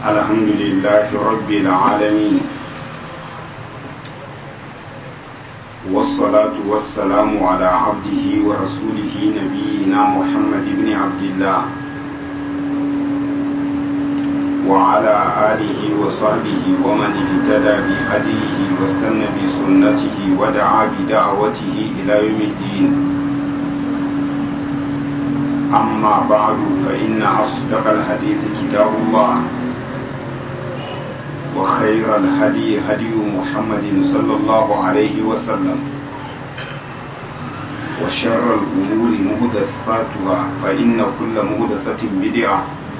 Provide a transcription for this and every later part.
الحمد لله رب العالمين والصلاة والسلام على عبده ورسوله نبينا محمد بن عبد الله وعلى آله وصحبه ومن اهتدى بهديه واستنى بسنته ودعا بدعوته إلى يوم الدين أما بعد فإن أصدق الحديث كتاب الله وخير الهدي هدي محمد صلى الله عليه وسلم وشر الأمور مهدثاتها فإن كل مهدثة بدعة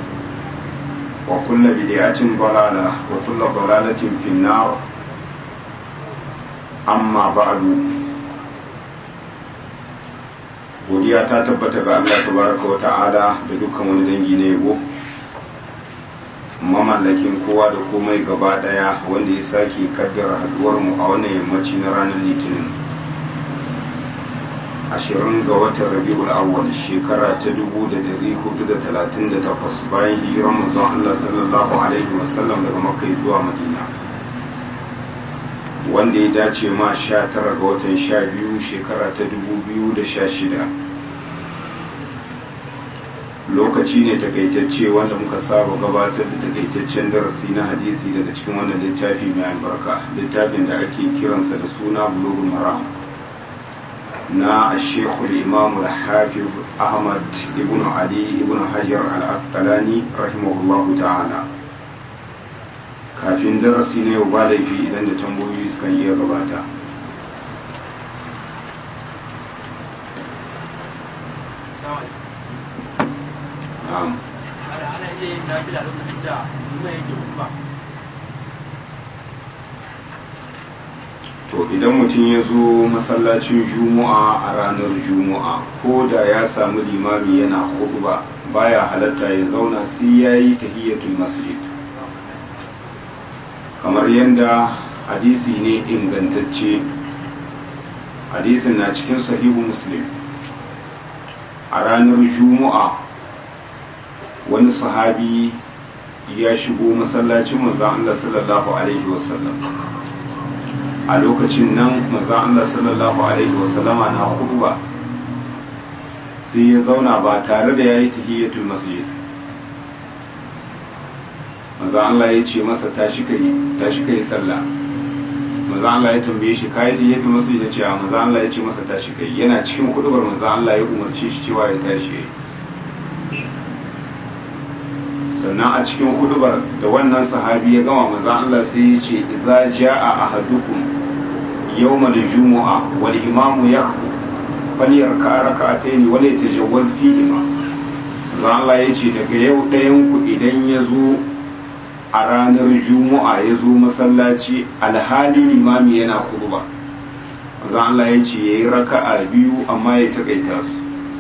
وكل بدعة ضلالة وكل ضلالة في النار أما بعد godiya ta tabbata ga Allah tabaraka wa ta'ala da dukkan wani dangi na yabo mamallakin kowa da komai gaba daya wanda ya sake kaddara haduwar mu a wannan yammaci na ranar litinin ashirin ga watan rabiul awwal shekara ta dubu da dari hudu da talatin da takwas bayan hijiran manzon Allah sallallahu alaihi wasallam daga makka zuwa madina wanda ya dace ma sha tara ga watan sha biyu shekara ta dubu biyu da sha shida lokaci ne takaitacce wanda muka saba gabatar da takaitaccen darasi na hadisi daga cikin wannan littafi mai albarka littafin da ake kiransa da suna bulugul maram na ashekul imamu hafiz ahmad ibn ali ibn hajar al-asqalani rahimahullahu ta'ala kafin darasi na yau ba laifi idan da tambayoyi suka iya gabata to idan mutum ya zo masallacin juma'a a ranar juma'a ko da ya samu limami yana ba baya halatta ya zauna sai ya yi tahiyyatul masjid kamar yadda hadisi ne ingantacce hadisin na cikin sahihu muslim a ranar juma'a wani sahabi ya shigo masallacin manzan Allah sallallahu alaihi wasallam a lokacin nan manzan Allah sallallahu alaihi wasallama na ba sai ya zauna ba tare da ya yi tahiyyatul masjid manzo Allah ya ce masa tashi kai tashi kai sallah manzo Allah ya tambaye shi kai ta yake masa ya ce a manzo Allah ya ce masa tashi kai yana cikin kudubar manzo Allah ya umarce shi cewa ya tashi sannan a cikin kudubar da wannan sahabi ya gama manzo Allah sai ya ce idza jaa ahadukum yawmal jumu'a wal imamu yakhutub falyarka rak'atayn wa la yatajawwaz fihima manzo Allah ya ce daga yau ɗayan ku idan ya zo a ranar juma'a ya zo masallaci alhali limami yana kurba maza Allah ya ce ya yi raka'a biyu amma ya taƙaita su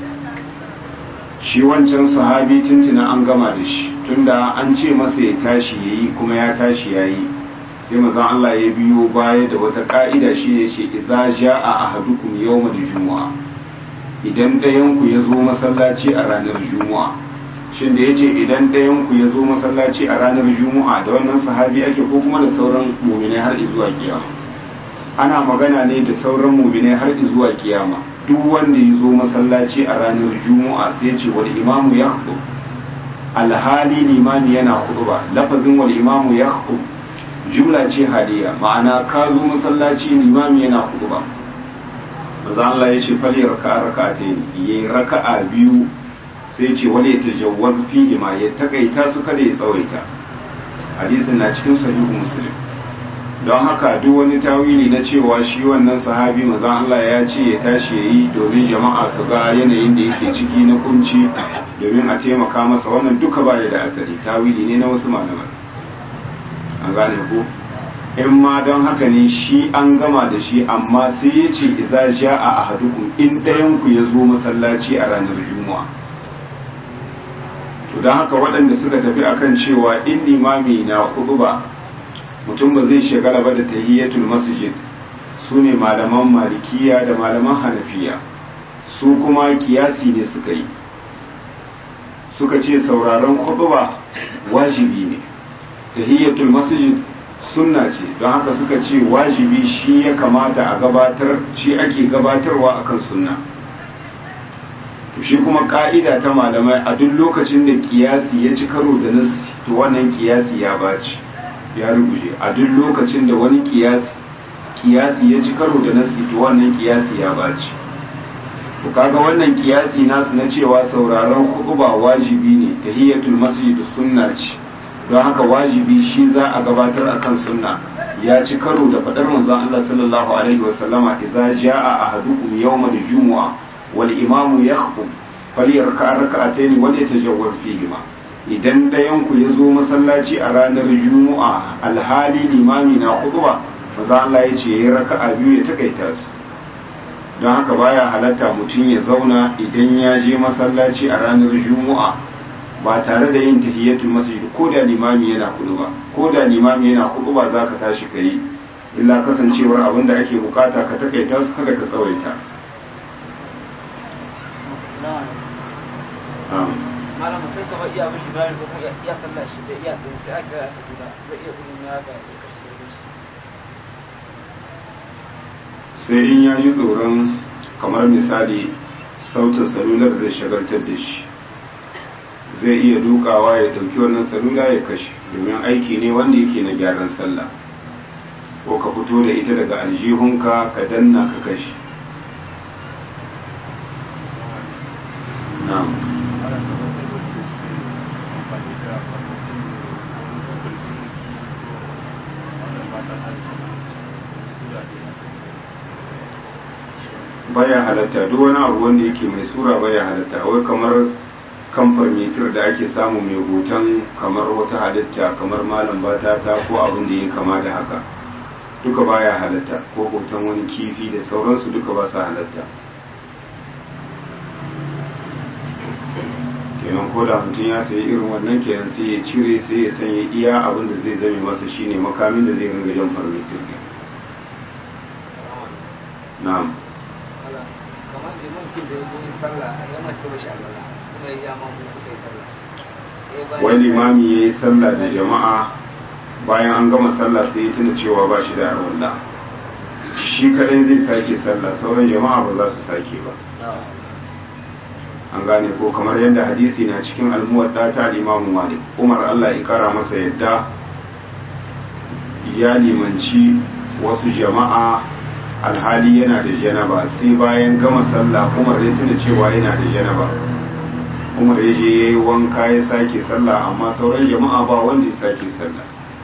shi wancan sahabi tuntuna an gama da shi tunda an ce masa ya tashi ya yi kuma ya tashi ya yi sai maza Allah ya biyo baya da wata ƙa'ida shi ne ce idza ja'a ahadukum yawmal juma'a idan ɗayanku ya zo masallaci a ranar juma'a shin da ya ce idan ɗayanku ya zo masallaci a ranar juma'a da wannan sahabi ake ko kuma da sauran muminai har zuwa kiyama ana magana ne da sauran muminai har zuwa kiyama duk wanda ya zo masallaci a ranar juma'a sai ce wal imamu ya alhali limami yana khutba lafazin wal imamu ya jumla ce hadiya ma'ana ka zo masallaci limami yana khutba maza Allah ya ce fali raka'a raka'atayn yayi raka'a biyu sai ce wani ya tajawwaz fihi ma ya takaita su kada ya tsawaita hadisin na cikin sahihu muslim don haka duk wani tawili na cewa shi wannan sahabi maza Allah ya ce ya tashi yayi domin jama'a su ga yanayin da yake ciki na kunci domin a taimaka masa wannan duka ba da asali tawili ne na wasu malaman an gane ko in ma don haka ne shi an gama da shi amma sai ya ce idza ja'a ahadukum in ɗayan ku ya zo masallaci a ranar juma'a to don haka waɗanda suka tafi akan cewa in limami na ba mutum ba zai shagala ba da tahiyyatul masjid su ne malaman malikiya da malaman hanafiya su kuma kiyasi ne suka yi suka ce sauraron khutba wajibi ne tahiyyatul masjid sunna ce don haka suka ce wajibi shi ya kamata a gabatar shi ake gabatarwa akan sunna to shi kuma ka'ida ta malamai a duk lokacin da kiyasi ya ci karo da nassi to wannan kiyasi ya baci ya ruguje a duk lokacin da wani kiyasi kiyasi ya ci karo da nassi to wannan kiyasi ya baci to kaga wannan kiyasi nasu na cewa sauraron ba wajibi ne tahiyatul masjid sunna ce don haka wajibi shi za a gabatar akan sunna ya ci karo da fadar manzon Allah sallallahu alaihi wasallama idza jaa ahadukum yawmal jumu'a wal imamu yakhutub falyarka rak'atayn wal yatajawwaz fihima idan dayan ku yazo masallaci a ranar jumu'a alhali limami na khutba manzon Allah ya ce yayi raka'a biyu ya takaita su don haka baya halatta mutum ya zauna idan ya je masallaci a ranar jumu'a ba tare da yin tahiyatul masjid ko da limami yana kudu ba ko da limami yana kudu ba za ka tashi ka yi illa kasancewar abin da ake bukata ka takaita su kada ka tsawaita malam mutum kamar iya mishi bayan ko kuma iya sallah shi da iya ɗin sai aka ya sabu da zai iya gudun ya ga ya kashe sarki shi sai in ya ji tsoron kamar misali sautin salular zai shagaltar da shi zai iya dukawa ya dauki wannan salula ya kashe domin aiki ne wanda yake na gyaran sallah ko ka fito da ita daga aljihunka ka danna ka kashe na'am baya halatta duk wani abu wanda yake mai sura baya halatta wai kamar kamfar mitir da ake samu mai hoton kamar wata halitta kamar malam batata ko abin da ya kama da haka duka baya halatta ko hoton wani kifi da sauransu duka ba su halatta kenan ko da mutum ya sayi irin wannan kenan sai ya cire sai ya sanya iya abin da zai zame masa shine makamin da zai ringa jan farmitir na'am kamar liman kin da ya zo yin sallah a yi mace mashi alwala kuma ya ja mamu suka yi sallah wani limami ya yi sallah da jama'a bayan an gama sallah sai ya tuna cewa ba shi da arwalla shi kadai zai sake sallah sauran jama'a ba za su sake ba an gane ko kamar yadda hadisi na cikin almuwadda ta limamu malik umar allah ya kara masa yadda ya limanci wasu jama'a alhali yana da janaba sai bayan gama sallah umar ya tuna cewa yana da janaba umar ya je ya yi wanka ya sake sallah amma sauran jama'a ba wanda ya sake sallah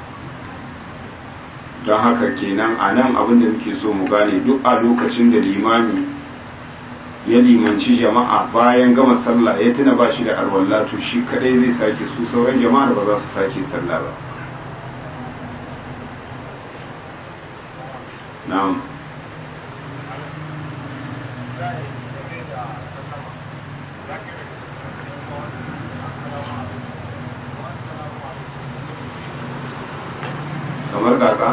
don haka kenan a nan abin da muke so mu gane duk a lokacin da limami ya limanci jama'a bayan gama sallah ya tuna ba shi da arwalla to shi kadai zai sake su sauran jama'a ba za su sake sallah ba na'am kamar kaka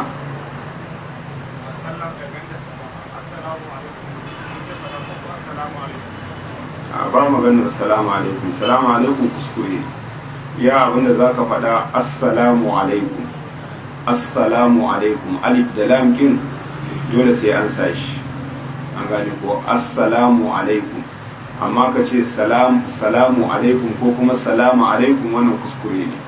a ba maganar salamu alaikum salamu alaikum kuskure ya abinda za ka faɗa assalamu alaikum assalamu alaikum alif da lam kin dole sai an sa shi an gane ko assalamu alaikum amma ka ce salamu alaikum ko kuma salamu alaikum wannan kuskure ne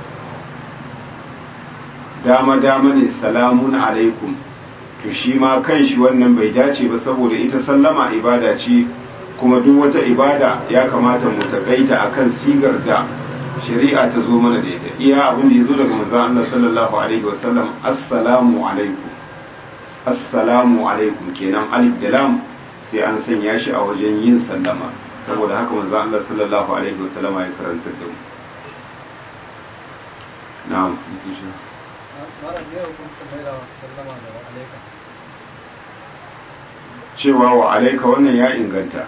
dama dama ne salamun alaikum to shi ma kan shi wannan bai dace ba saboda ita sallama ibada ce kuma duk wata ibada ya kamata mu takaita akan sigar da shari'a ta zo mana da ita iya abin da ya zo daga manzon Allah sallallahu alaihi wasallam assalamu alaikum assalamu alaikum kenan alif da lam sai an sanya shi a wajen yin sallama saboda haka manzon Allah sallallahu alaihi wasallam ya karanta da mu na'am mara ne hukuncin mai da sallama da alaika cewa wa alaika wannan ya inganta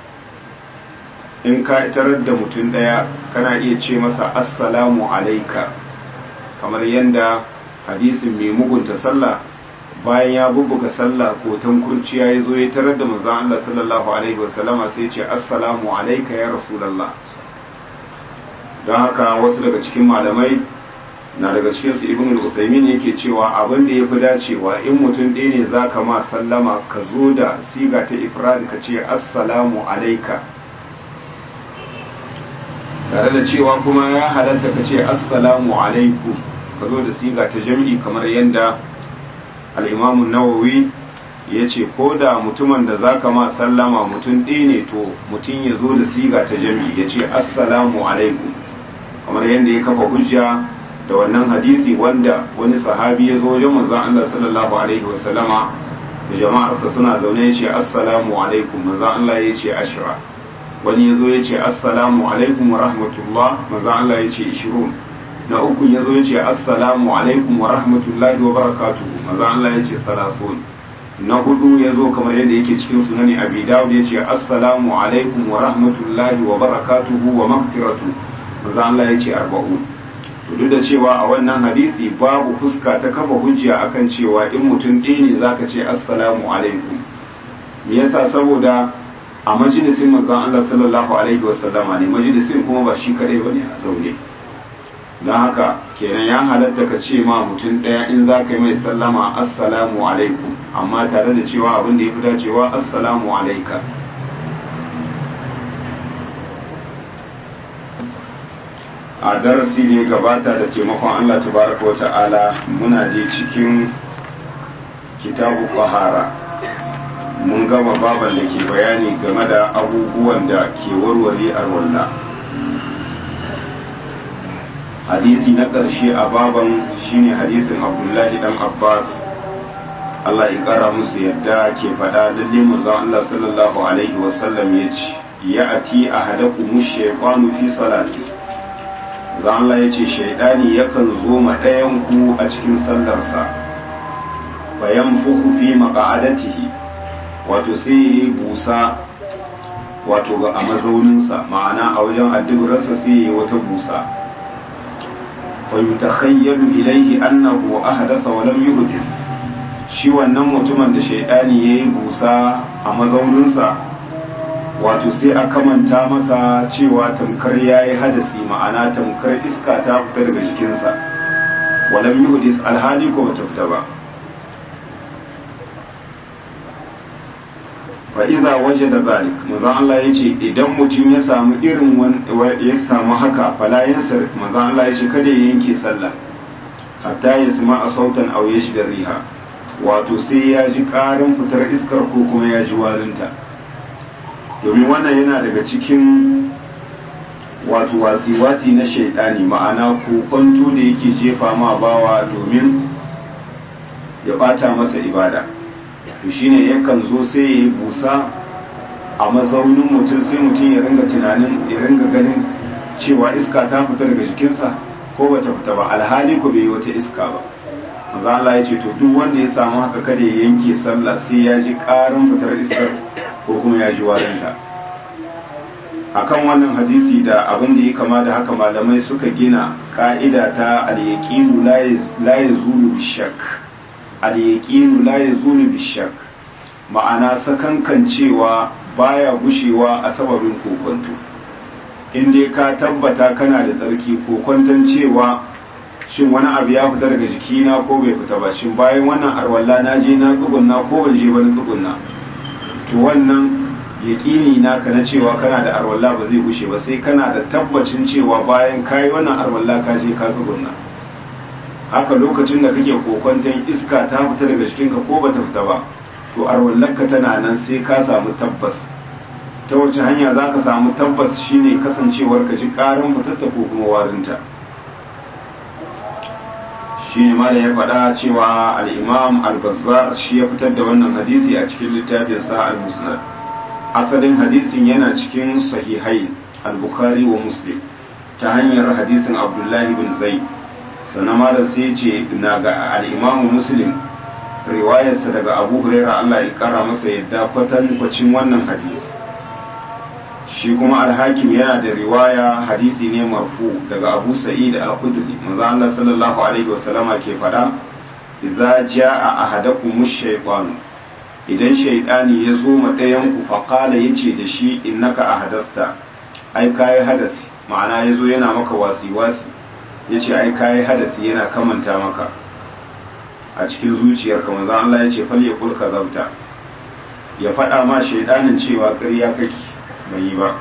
in ka tarar da mutum ɗaya kana iya ce masa assalamu alaika kamar yadda hadisin mai mugunta sallah bayan ya bubbuga sallah ko kurciya ya zo ya tarar da manzon Allah sallallahu alaihi wasallama sai ce assalamu alaika ya rasulullah don haka wasu daga cikin malamai na daga cikin su ibn al-usaymin yake cewa abin da yafi dacewa in mutum ɗaya ne zaka ma sallama ka zo da siga ta ifrad ka ce assalamu alayka tare da cewa kuma ya halatta ka ce assalamu alaikum ka zo da siga ta jam'i kamar yadda al-imam nawawi ya ce ko da mutumin da zaka ma sallama mutum ɗaya ne to mutum ya zo da siga ta jam'i ya ce assalamu alaikum kamar yadda ya kafa hujja da wannan hadisi wanda wani sahabi ya zo wajen manzon Allah sallallahu alaihi wasallama da jama'arsa suna zaune ya ce assalamu alaikum manzon Allah ya ce ashra wani ya zo ya ce assalamu alaikum wa rahmatullah manzon Allah ya ce ishirun na uku ya zo ya ce assalamu alaikum wa rahmatullahi wa barakatuhu manzon Allah ya ce salasun na hudu ya zo kamar yadda yake cikin sunani abi dawud ya ce assalamu alaikum wa rahmatullahi wa barakatuhu wa magfiratu manzon Allah ya ce arba'un duk da cewa a wannan hadisi babu fuska ta kafa hujja akan cewa in mutum ɗaya ne zaka ce assalamu alaikum me yasa saboda a majalisin manzon Allah sallallahu alaihi wasallama ne majalisin kuma ba shi kadai bane a zaune don haka kenan ya halatta ka ce ma mutum ɗaya in za ka yi mai sallama assalamu alaikum amma tare da cewa abin da ya fi dacewa assalamu alaika a darasi ne gabata da taimakon Allah tabaraka wata'ala muna da cikin kitabu ƙwahara mun gama baban da ke bayani game da abubuwan da ke warware arwalla hadisi na ƙarshe a baban shine hadisin abdullahi dan abbas Allah ya ƙara musu yadda ke faɗa lalle manzon Allah sallallahu alaihi wasallam ya ce ya ati ahadakum shaytanu fi salati zan Allah ya ce shaidani yakan zo ma ɗayan ku a cikin sallarsa bayan fuku fi maƙa'adatihi wato sai ya yi busa wato a mazauninsa ma'ana a wajen addu'arsa sai ya yi wata busa fa yutakhayyalu ilayhi annahu ahdatha wa lam yuhdith shi wannan mutumin da shaidani yayi busa a mazauninsa wato sai a kamanta masa cewa tamkar ya yi hadasi ma'ana tamkar iska ta fita daga jikinsa walam yuhdis alhali ko bata fita ba fa iza wajada zalik manzon Allah yace idan mutum ya samu irin ya samu haka fala yansar manzon Allah yace kada ya yanke sallah hatta ya sama a sautan aw da riha wato sai ya ji karin fitar iskar ko kuma ya ji warinta domin wannan yana daga cikin wato wasi-wasi na shaidani ma'ana kokonto da yake jefa ma bawa domin ya bata masa ibada to shine yakan zo sai ya yi busa a mazaunin mutum sai mutum ya ringa tunanin ya ringa ganin cewa iska ta fita daga jikinsa ko bata fita ba alhali ko bai yi wata iska ba manzo Allah ya ce to duk wanda ya samu haka kada ya yanke sallah sai ya ji karin fitar iskar ko kuma ya ji warinta akan wannan hadisi da abin da ya kama da haka malamai suka gina ka'ida ta al-yaqinu la yazulu bishak al-yaqinu la yazulu bishak ma'ana sakankan cewa baya gushewa a sababin kokonto in dai ka tabbata kana da tsarki kokonton cewa shin wani abu ya fita daga jikina ko bai fita ba shin bayan wannan arwalla na je na tsugunna ko ban je ba na tsugunna to wannan yaƙini naka na cewa kana da arwalla ba zai gushe ba sai kana da tabbacin cewa bayan kayi wannan arwalla ka je ka tsugunna haka lokacin da kake kokwanton iska ta fita daga jikinka ko bata fita ba to arwallarka tana nan sai ka samu tabbas ta wace hanya za ka samu tabbas shine kasancewar ka ji ƙarin fitatta ko kuma warinta shi ne ma da ya faɗa cewa al'imam al-bazzar shi ya fitar da wannan hadisi a cikin littafin sa al-musnad asalin hadisin yana cikin sahihai al-bukhari wa muslim ta hanyar hadisin abdullahi bin zai sannan ma da sai ce na ga al-imam muslim riwayarsa daga abu huraira allah ya kara masa yadda kwatan kwacin wannan hadisi shi kuma alhakim yana da riwaya hadisi ne marfu daga abu sa'id al-khudri manzo Allah sallallahu alaihi wasallama ke fada idza jaa ahadakum ash-shaytan idan shaytani ya zo ma ɗayan ku fa qala yace da shi innaka ahadasta ai kai hadasi ma'ana yazo yana maka wasi wasi ya ce ai kayi hadasi yana kamanta maka a cikin zuciyarka manzon Allah ya ce fal ya kulka zabta ya faɗa ma shaidanin cewa ƙarya kake bai yi ba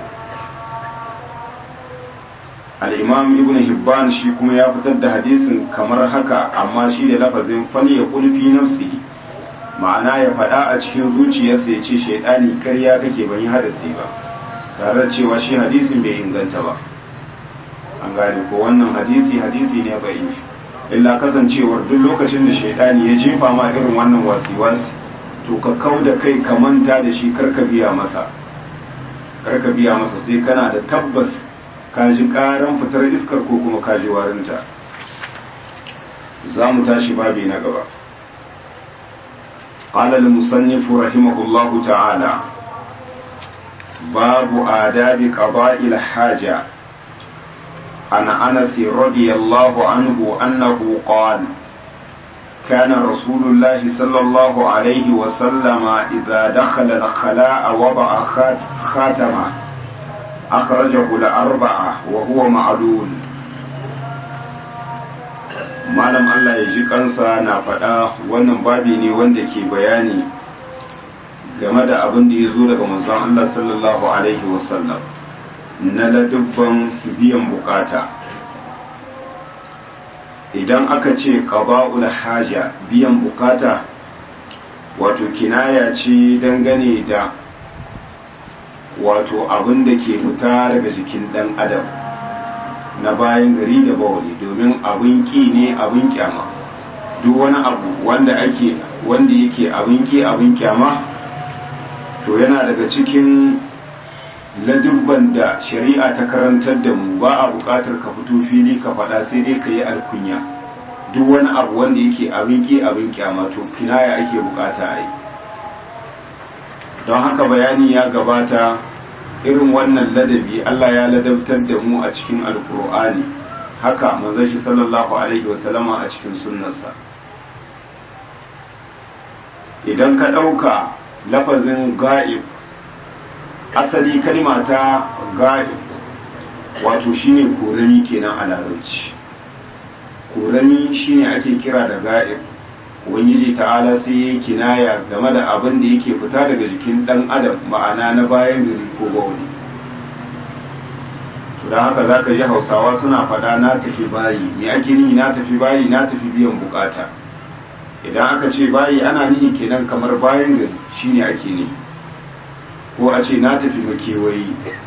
al'imam ibn hibban shi kuma ya fitar da hadisin kamar haka amma shi da lafazin fal ya kulfi nafsi ma'ana ya faɗa a cikin zuciyarsa ya ce shaidani ƙarya kake ban yi hadasi ba tare da cewa shi hadisin bai inganta ba an gane ko wannan hadisi hadisi ne bai illa kasancewar duk lokacin da shaidani ya jefa ma irin wannan wasi-wasi to ka kau da kai ka manta da shi karka biya masa karka biya masa sai kana da tabbas ka ji karan fitar iskar ko kuma ka ji warinta za mu tashi babi na gaba قال المصنف رحمه الله تعالى باب آداب قضاء الحاجة عن أنس رضي الله عنه أنه قال كان رسول الله صلى الله عليه وسلم إذا دخل الخلاء وضع خاتمه أخرجه الأربعة وهو معلول malam Allah ya ji kansa na faɗa wannan babi ne wanda ke bayani game da abin da ya zo daga manzon Allah sallallahu alaihi wasallam na ladubban biyan bukata idan aka ce qada'ul haja biyan bukata wato kinaya ce dangane da wato abin da ke fita daga jikin dan adam na bayan gari da bawali domin abin ki ne abin kyama duk wani abu wanda ake wanda yake abin ki abin kyama to yana daga cikin ladubban da shari'a ta karantar da mu ba a buƙatar ka fito fili ka faɗa sai dai ka yi alkunya duk wani abu wanda yake abin ki abin kyama to kinaya ake buƙata a yi don haka bayani ya gabata irin wannan ladabi Allah ya ladabtar da mu a cikin alkur'ani haka manzon shi sallallahu alaihi wasallama a cikin sunnarsa idan ka ɗauka lafazin ga'ib asali kalma ta ga'ib wato shine korami kenan a larabci korami shine ake kira da ga'ib ubangiji ta'ala sai ya kinaya game da abin da yake fita daga jikin dan adam ma'ana na bayan gari ko bauli to da haka zaka ji hausawa suna faɗa na tafi bayi me ake nihi na tafi bayi na tafi biyan bukata idan aka ce bayi ana nihi kenan kamar bayan gari shine ake nihi ko a ce na tafi makewayi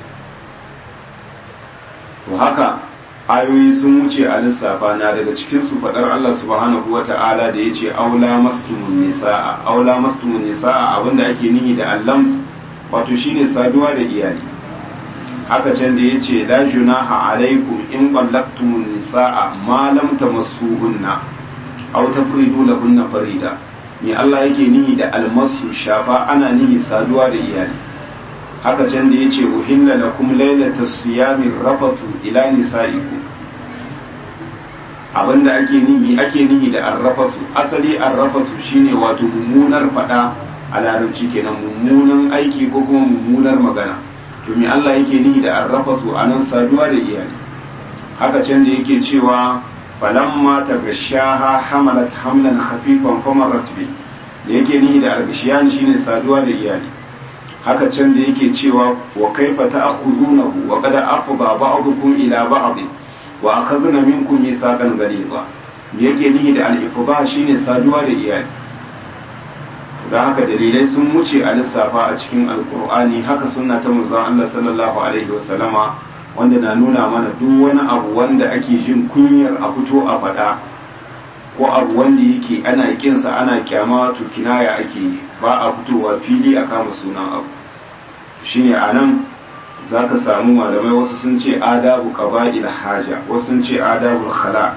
to haka ayoyi sun wuce a lissafa na daga cikin su fadar Allah subhanahu wata'ala da yace aula mastumun nisaa aula mastumun nisaa abinda ake nihi da allams wato shine saduwa da iyali haka can da yace la junaha alaikum in qallaqtumun nisaa ma lam tamassuhunna aw tafridu lahunna farida ni Allah yake nihi da almasu shafa ana nihi saduwa da iyali haka can da yace uhilla lakum lailatas siyami rafasu ila nisaikum abinda ake nihi ake nihi da arrafasu asali arrafasu shine wato mummunar fada a larabci kenan mummunan aiki ko kuma mummunar magana to me Allah yake nihi da arrafasu anan saduwa da iyali haka can da yake cewa falamma tagashaha hamalat hamlan khafifan famarat bi da yake nihi da argashiyan shine saduwa da iyali haka can da yake cewa wa kaifa ta'khudunahu wa qad afdha ba'dukum ila ba'd wa akhadna minkum mithaqan ghaliza yake nihi da al-ifdha shine saduwa da iyali da haka dalilai sun wuce a lissafa a cikin alkur'ani haka sunna ta manzon Allah sallallahu alaihi wasallama wanda na nuna mana duk wani abu wanda ake jin kunyar a fito a faɗa ko abu wanda yake ana kinsa ana kyama to kinaya ake yi ba a fitowa fili a kama sunan abu shine a nan za ka samu malamai wasu sun ce adabu qaba'il haja wasu sun ce adabul khala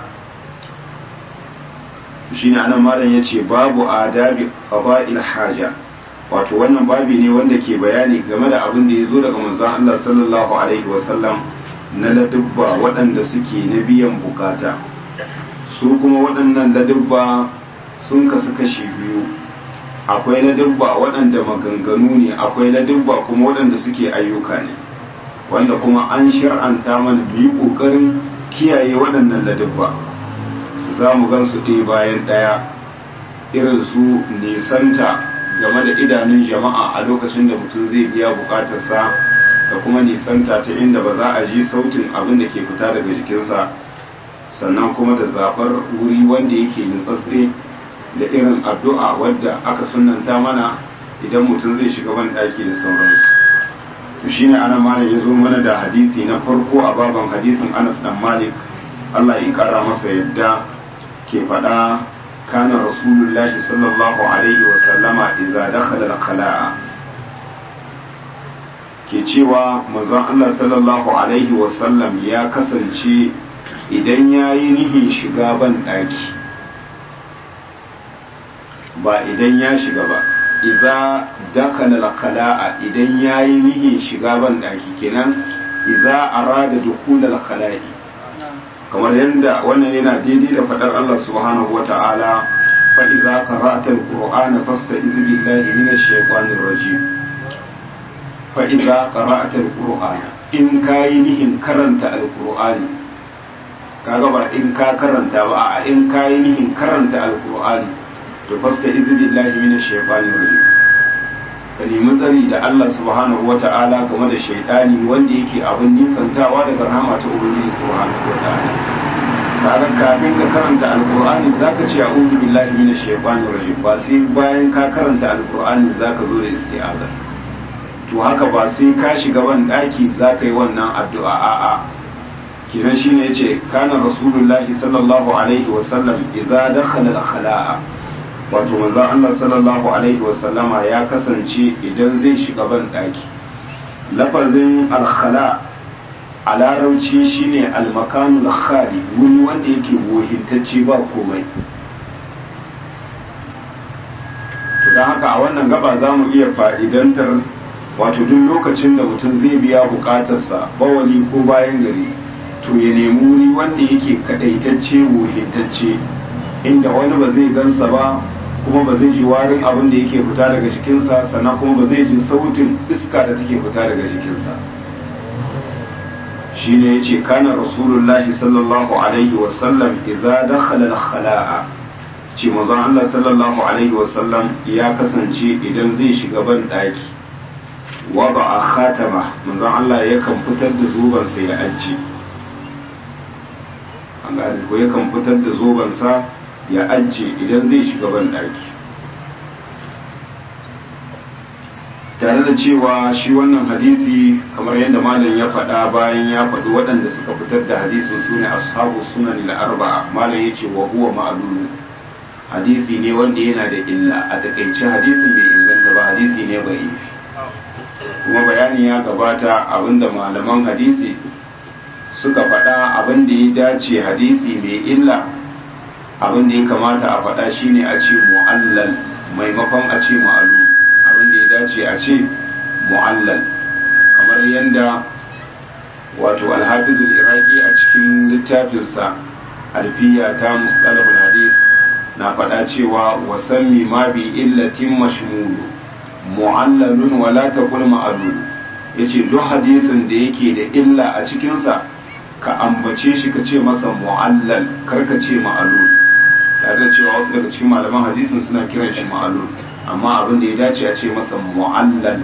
shine anan malam yace babu adabi qaba'il haja wato wannan babi ne wanda ke bayani game da abin da ya zo daga manzon Allah sallallahu alaihi wasallam na ladubba waɗanda suke na biyan bukata su kuma waɗannan ladubba sun kasu kashi biyu akwai ladubba waɗanda maganganu ne akwai ladubba kuma waɗanda suke ayyuka ne wanda kuma an shir'anta mana mu yi ƙoƙarin kiyaye waɗannan ladabba za mu gan su ɗaya bayan ɗaya irin su nisanta game da idanun jama'a a lokacin da mutum zai biya bukatarsa da kuma nisanta ta inda ba za a ji sautin abin da ke fita daga jikinsa sannan kuma da zaɓar wuri wanda yake nutsatse da irin addu'a wadda aka sunanta mana idan mutum zai shiga ban ɗaki da sauransu to shine ana malam ya zo mana da hadisi na farko a baban hadisin anas dan malik allah ya kara masa yadda ke faɗa kana rasulullahi sallallahu alaihi wasallama idza dakhala al-qala'a ke cewa manzon Allah sallallahu alaihi wasallam ya kasance idan ya yi nihin shiga ban ɗaki ba idan ya shiga ba idza dakhala al-qala'a idan ya yi nihin shiga ban ɗaki kenan idza arada dukhul al-qala'i kamar yadda wannan yana daidai da faɗar Allah subhanahu wa ta'ala fa idza qara'ta al-qur'ana fasta'iz billahi minash shaitanir rajim fa idza qara'ta al-qur'ana in kayi nihin karanta al-qur'ani kaga ba in ka karanta ba a in kayi nihin karanta al-qur'ani to fasta'iz billahi minash shaitanir rajim ka nemi tsari da Allah subhanahu wa ta'ala game da shaidani wanda yake abin nisantawa daga rahama ta ubangiji subhanahu wa ta'ala kaga kafin ka karanta alqur'ani zaka ce a'udhu billahi minash shaitanir rajim ba sai bayan ka karanta alqur'ani zaka zo da isti'aza to haka ba sai ka shiga ban daki zaka yi wannan addu'a a'a kiran shine yace kana rasulullahi sallallahu alaihi wa sallam idza dakhala al-khala'a wato manzo Allah sallallahu alaihi wasallama ya kasance idan zai shiga ban daki lafazin alkhala a larauci shine almakanul khali wuri wanda yake wohintacce ba komai to don haka a wannan gaba za mu iya fa'idantar wato duk lokacin da mutum zai biya bukatarsa bawali ko bayan gari to ya nemi wuri wanda yake kadaitacce wohintacce inda wani ba zai gansa ba kuma ba zai ji warin abin da yake fita daga jikinsa sannan kuma ba zai ji sautin iska da take fita daga jikinsa shi ne ya ce kana rasulullahi sallallahu alaihi wasallam idza dakhala al-khala'a ce manzon Allah sallallahu alaihi wasallam ya kasance idan zai shiga ban daki wa ba a khatama manzon Allah yakan fitar da zubansa ya ajiye an gane ko yakan fitar da zubansa ya ajiye idan zai shiga ban daki tare da cewa shi wannan hadisi kamar yadda malam ya faɗa bayan ya faɗi waɗanda suka fitar da hadisin su ne ashabu sunan arba'a malam ya ce wa huwa ma'lul hadisi ne wanda yana da illa a takaice hadisin bai inganta ba hadisi ne bai yi kuma bayani ya gabata abinda malaman hadisi suka faɗa abin da ya dace hadisi mai illa abin da ya kamata a faɗa shine a ce mu'allal maimakon a ce ma'alu abin da ya dace a ce mu'allal kamar yadda wato alhafizul iraki a cikin littafinsa alfiya ta mustalahul hadis na faɗa cewa wasammi ma bi illatin mashmulu mu'allalun wala taqul ma'alul yace duk hadisin da yake da illa a cikinsa ka ambace shi ka ce masa mu'allal kar ka ce ma'alul tare da cewa wasu daga cikin malaman hadisin suna kiran shi ma'alul amma abin da ya dace a ce masa mu'allal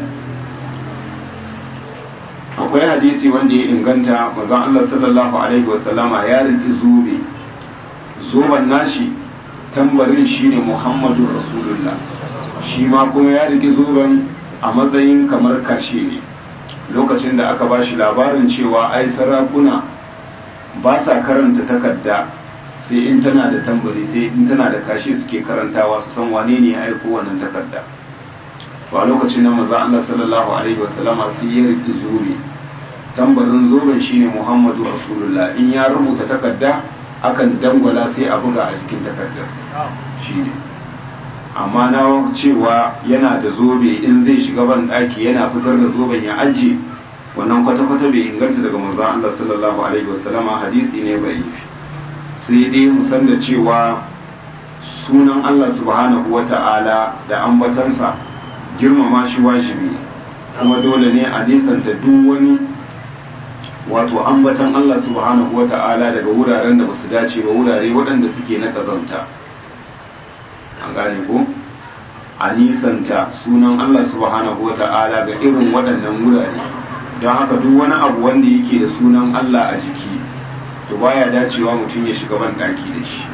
akwai hadisi wanda ya inganta manzon Allah sallallahu alaihi wasallama ya riki zube zoban nashi tambarin shine Muhammadu Rasulullah shi ma kuma ya riki zoben a matsayin kamar kashe ne lokacin da aka bashi labarin cewa ai sarakuna ba sa karanta takarda sai in tana da tambari sai in tana da kashe suke karantawa su san wane ne ya aiko wannan takarda to a lokacin nan manzo Allah sallallahu alaihi wasallama sai ya riki zobe tambarin zoben shine Muhammadu Rasulullah in ya rubuta takarda akan dangwala sai a buga a jikin takardar shine amma na cewa yana da zobe in zai shiga ban daki yana fitar da zoben ya ajiye wannan kwata-kwata bai inganta daga manzon Allah sallallahu alaihi wasallama hadisi ne bai sai dai mu san da cewa sunan Allah subhanahu wata'ala da ambatansa girmama shi wajibi kuma dole ne a nisanta duk wani wato ambatan Allah subhanahu wata'ala daga wuraren da basu dace ba wurare waɗanda suke na kazanta an gane ko a nisanta sunan Allah subhanahu wata'ala ga irin waɗannan wurare don haka duk wani abu wanda yake da sunan Allah a jiki to baya dacewa mutum ya shiga ban daki da shi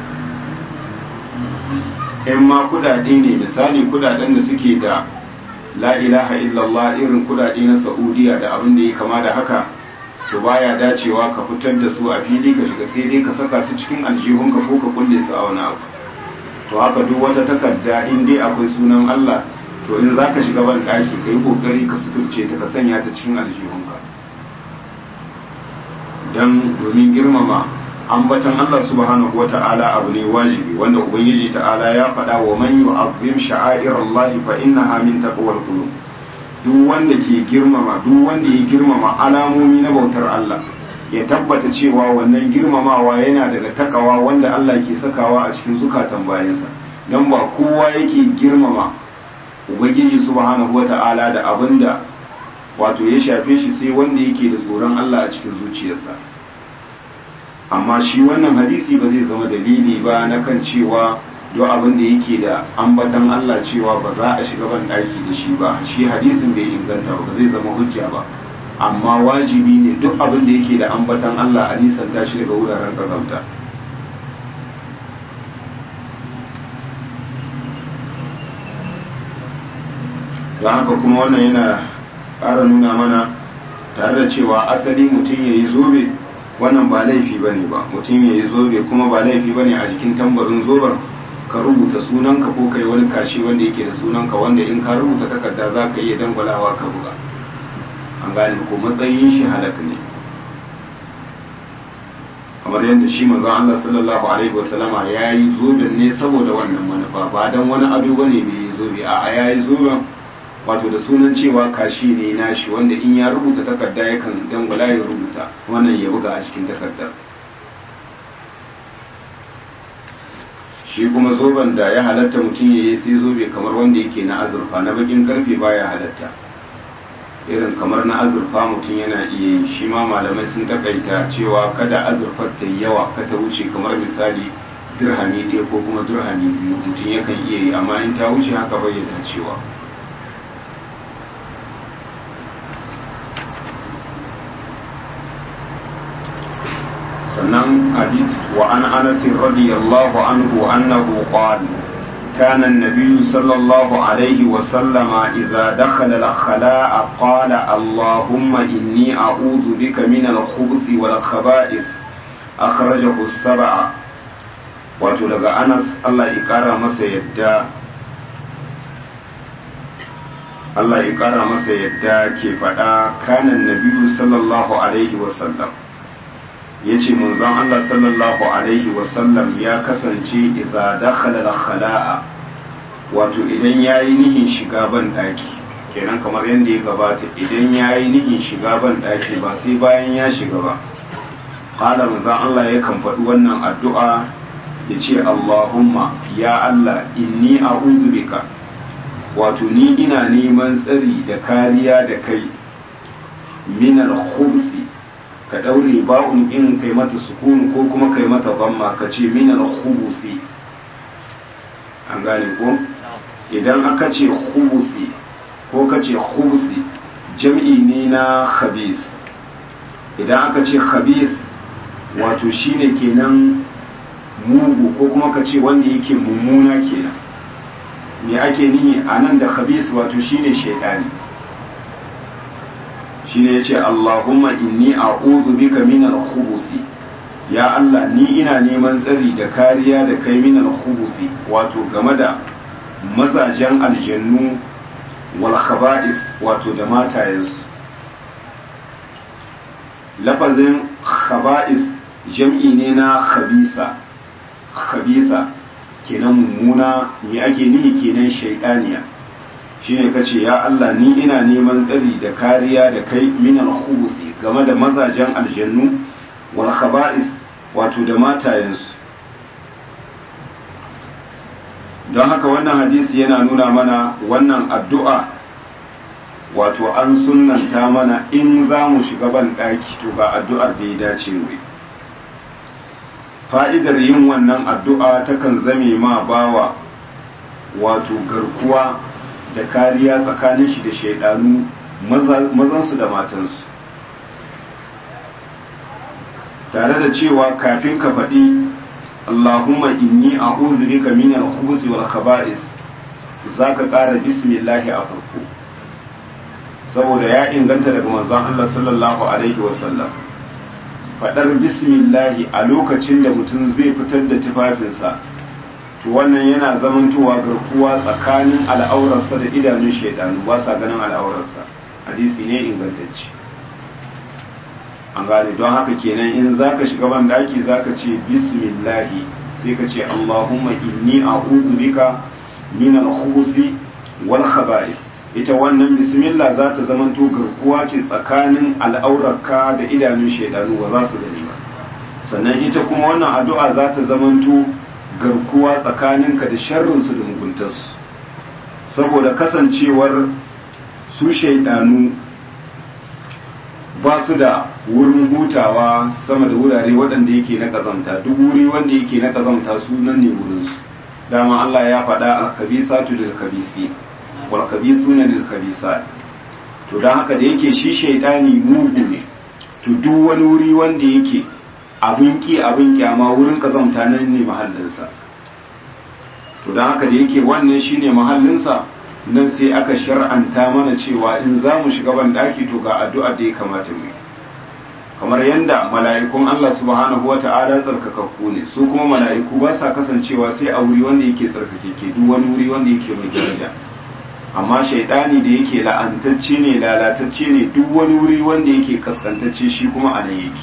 in ma kudade ne misali kudaden da suke da la ilaha illallah irin kudade na saudiya da abin da ya kama da haka to baya dacewa ka fitar da su a fili ka shiga sai dai ka saka su cikin aljihunka ko ka kulle su a wani abu to haka duk wata takarda in dai akwai sunan Allah to in za ka shiga ban daki ka yi kokari ka suturce ta ka sanya ta cikin aljihunka don domin girmama ambatan Allah subhanahu wa ta'ala abu ne wajibi wanda ubangiji ta'ala ya faɗa wa man yu'azzim sha'air Allah fa innaha min taqwal qulub duk wanda ke girmama duk wanda ya girmama alamomi na bautar Allah ya tabbata cewa wannan girmamawa yana daga takawa wanda Allah ke sakawa a cikin zukatan bayansa dan ba kowa yake girmama ubangiji subhanahu wa ta'ala da abinda wato ya shafe shi sai wanda yake da tsoron Allah a cikin zuciyarsa amma shi wannan hadisi ba zai zama dalili ba na kan cewa duk abin da yake da ambatan Allah cewa ba za a shiga ban daki da shi ba shi hadisin bai inganta ba zai zama hujja ba amma wajibi ne duk abin da yake da ambatan Allah a nisanta shi daga wuraren kazanta don haka kuma wannan yana ƙara nuna mana tare da cewa asali mutum ya yi zobe wannan ba laifi ba ne ba mutum ya yi zobe kuma ba laifi ba ne a jikin tambarin zoben ka rubuta sunanka ko kai wani kashi wanda yake da sunanka wanda in ka rubuta takarda za ka iya dangwalawa ka buga an gane ko matsayin shi halak ne kamar yadda shi manzon Allah sallallahu alaihi wasallama ya yi zoben ne saboda wannan manufa ba dan wani ado bane bai yi zobe a ya yi zoben wato da sunan cewa kashi ne nashi wanda in ya rubuta takarda yakan dangwala ya rubuta wannan ya buga a cikin takardar shi kuma zoben da ya halatta mutum ya yi sai zobe kamar wanda yake na azurfa na bakin karfe baya halatta irin kamar na azurfa mutum yana iya yi shi ma malamai sun takaita cewa kada azurfar ta yi yawa ka ta wuce kamar misali dirhami ɗaya ko kuma dirhami biyu mutum yakan iya yi amma in ta wuce haka bayyana cewa sannan hadith wa an anas radiyallahu anhu annahu qala كان النبي صلى الله عليه وسلم إذا دخل الخلاء قال اللهم إني أعوذ بك من الخبث والخبائث أخرجه السبع وتلقى أنس الله إكرم masa yadda Allah ya ƙara masa yadda ke faɗa kanan nabiyu sallallahu alaihi wasallam ya ce manzon Allah sallallahu alaihi wasallam ya kasance idza dakhala al-khala'a wato idan yayi nihin shiga ban daki kenan kamar yadda ya gabata idan yayi nihin shiga ban daki ba sai bayan ya shiga ba qala manzon Allah yakan faɗi wannan addu'a ya ce Allahumma ya Allah inni a'udhu bika wato ni ina neman tsari da kariya da kai min al-khubthi ka daure ba'un in kai mata sukun ko kuma kai mata zamma ka ce min al-khubuthi an gane ko idan aka ce khubuthi ko ka ce khubuthi jam'i ne na khabis idan aka ce khabis wato shine kenan mugu ko kuma ka ce wanda yake mummuna kenan me ake nihi a nan da khabis wato shine shaidani shine yace Allahumma inni a'udhu bika min al-khubuthi ya Allah ni ina neman tsari da kariya da kai min al-khubuthi wato game da mazajen aljannu wal khaba'is wato da matayensu lafazin khaba'is jam'i ne na khabisa khabisa kenan mummuna me ake nihi kenan shaidaniya shine kace ya Allah ni ina neman tsari da kariya da kai min al-khubuthi game da mazajen aljannu wal khaba'is wato da matayensu don haka wannan hadisi yana nuna mana wannan addu'a wato an sunanta mana in za mu shiga ban ɗaki to ga addu'ar da ya dace mu fa'idar yin wannan addu'a takan zame ma bawa wato garkuwa da kariya tsakanin shi da shaidanu mazansu da matansu tare da cewa kafin ka faɗi Allahumma inni a'udhu bika min al-khubuthi wal khaba'is zaka ƙara bismillah a farko saboda ya inganta daga manzon Allah sallallahu alaihi wasallam faɗar bismillah a lokacin da mutum zai fitar da tufafinsa to wannan yana zamantowa garkuwa tsakanin al'aurarsa da idanun shaidanu ba sa ganin al'aurarsa hadisi ne ingantacce an gane don haka kenan in zaka shiga ban daki zaka ce bismillahi sai ka ce allahumma inni a'udhu bika min al-khubuthi wal khaba'ith ita wannan bismillah za ta zamanto garkuwa ce tsakanin al'aurarka da idanun shaidanu ba za su gani ba sannan ita kuma wannan addu'a za ta zamanto garkuwa tsakaninka da sharrinsu da muguntarsu saboda kasancewar su shaidanu ba su da wurin hutawa sama da wurare waɗanda yake na ƙazamta duk wuri wanda yake na ƙazamta su nan ne wurinsu dama Allah ya faɗa alkabisatu lil kabisi wal kabisuna lil kabisat to dan haka da yake shi shaidani mugu ne to duk wani wuri wanda yake abin ki abin kyama wurin kazamta nan ne mahallinsa to don haka da yake wannan shine mahallinsa nan sai aka shar'anta mana cewa in za mu shiga ban daki to ga addu'ar da ya kamata mu kamar yadda mala'ikun Allah subhanahu wa ta'ala tsarkakakku ne su kuma mala'iku ba sa kasancewa sai a wuri wanda yake tsarkakeke duk wani wuri wanda yake mai daraja amma shaidani da yake la'antacce ne lalatacce ne duk wani wuri wanda yake kaskantacce shi kuma a nan yake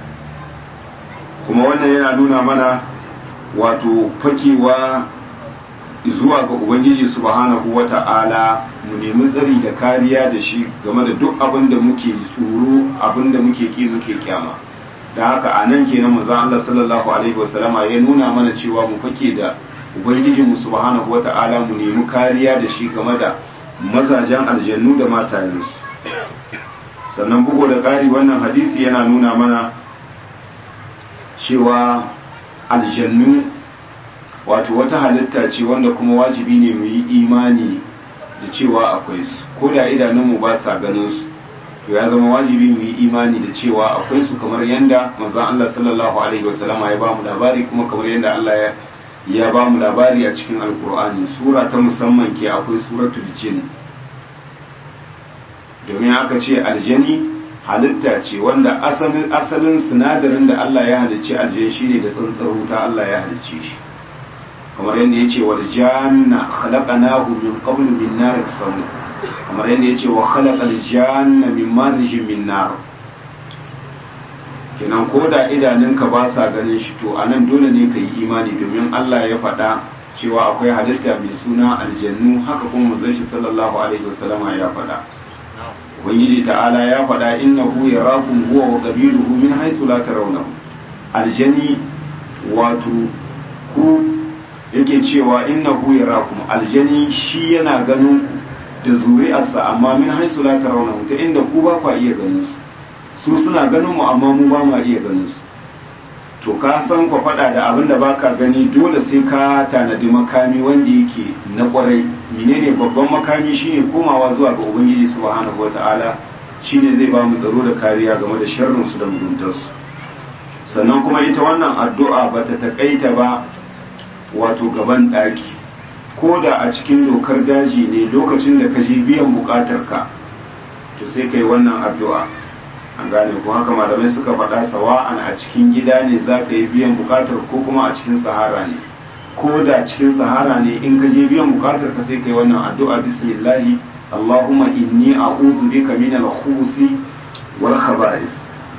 kuma wannan yana nuna mana wato fakewa zuwa ga ubangiji subhanahu wata'ala mu nemi tsari da kariya da shi game da duk abin da muke tsoro abin da muke ki muke kyama da haka a nan kenan manzo Allah sallallahu alaihi wasallama ya nuna mana cewa mu fake da ubangiji mu subhanahu wata'ala mu nemi kariya da shi game da mazajen aljannu da matayensu sannan bugu da ƙari wannan hadisi yana nuna mana cewa aljannu wato wata halitta ce wanda kuma wajibi ne mu yi imani da cewa akwai su ko da idanunmu ba sa ganin su to ya zama wajibi mu yi imani da cewa akwai su kamar yanda manzon Allah sallallahu alaihi wasallama ya ba mu labari kuma kamar yanda Allah ya ya ba mu labari a cikin alkur'ani sura ta musamman ke akwai suratul jin domin aka ce aljani halitta ce wanda asalin asalin sinadarin da Allah ya halicci aljani shine da tsantsar wuta Allah ya halicce shi kamar yadda ya ce wal janna khalaqnahu min qablu min nar as-sam kamar yadda ya ce wa khalaqal janna min marjin min nar kenan ko da idanunka ba sa ganin shi to anan dole ne ka yi imani domin Allah ya faɗa cewa akwai halitta mai suna aljannu haka kuma manzon shi sallallahu alaihi wasallama ya faɗa ubangiji ta'ala ya faɗa innahu yarakum huwa wa qabiluhu min haythu la tarawnahu aljani wato ku yake cewa innahu yarakum aljani shi yana ganin da zuri'arsa amma min haythu la tarawnahu ta inda ku ba ku iya ganin su su suna ganin mu amma mu ba mu iya ganin su to ka san ku faɗa da abin da baka gani dole sai ka tanadi makami wanda yake na kwarai menene babban makami shine komawa zuwa ga ubangiji subhanahu wataala shine zai ba mu tsaro da kariya game da sharrin su da muguntar su sannan kuma ita wannan addu'a ba ta takaita ba wato gaban ɗaki ko da a cikin dokar daji ne lokacin da ka je biyan buƙatar ka to sai kai wannan addu'a an gane ko haka malamai suka faɗa sawa'an a cikin gida ne za ka yi biyan bukatar ko kuma a cikin sahara ne ko da cikin sahara ne in ka je biyan bukatar ka sai ka yi wannan addu'a bismillahi allahumma inni a'udhu bika min al-khubuthi wal khaba'ith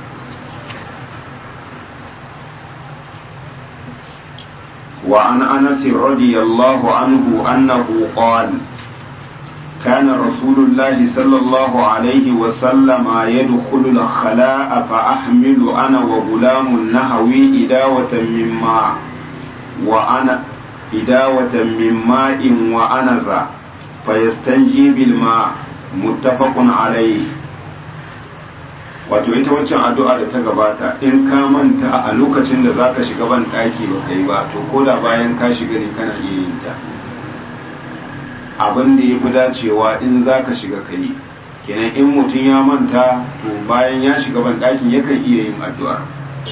وعن أنس رضي الله عنه أنه قال كان رسول الله صلى الله عليه وسلم يدخل الخلاء فأحمل أنا وغلام نحوي إداوة من ماء وأنا إداوة من ماء وأنزا فيستنجي بالماء muttafaqun alayhi wato ita waccan addu'a da ta gabata in ka manta a lokacin da zaka shiga ban daki ba kai ba to koda bayan ka shiga ne kana iya yin ta abin da yafi dacewa in zaka shiga kai kenan in mutum ya manta to bayan ya shiga ban dakin yakan iya yin addu'a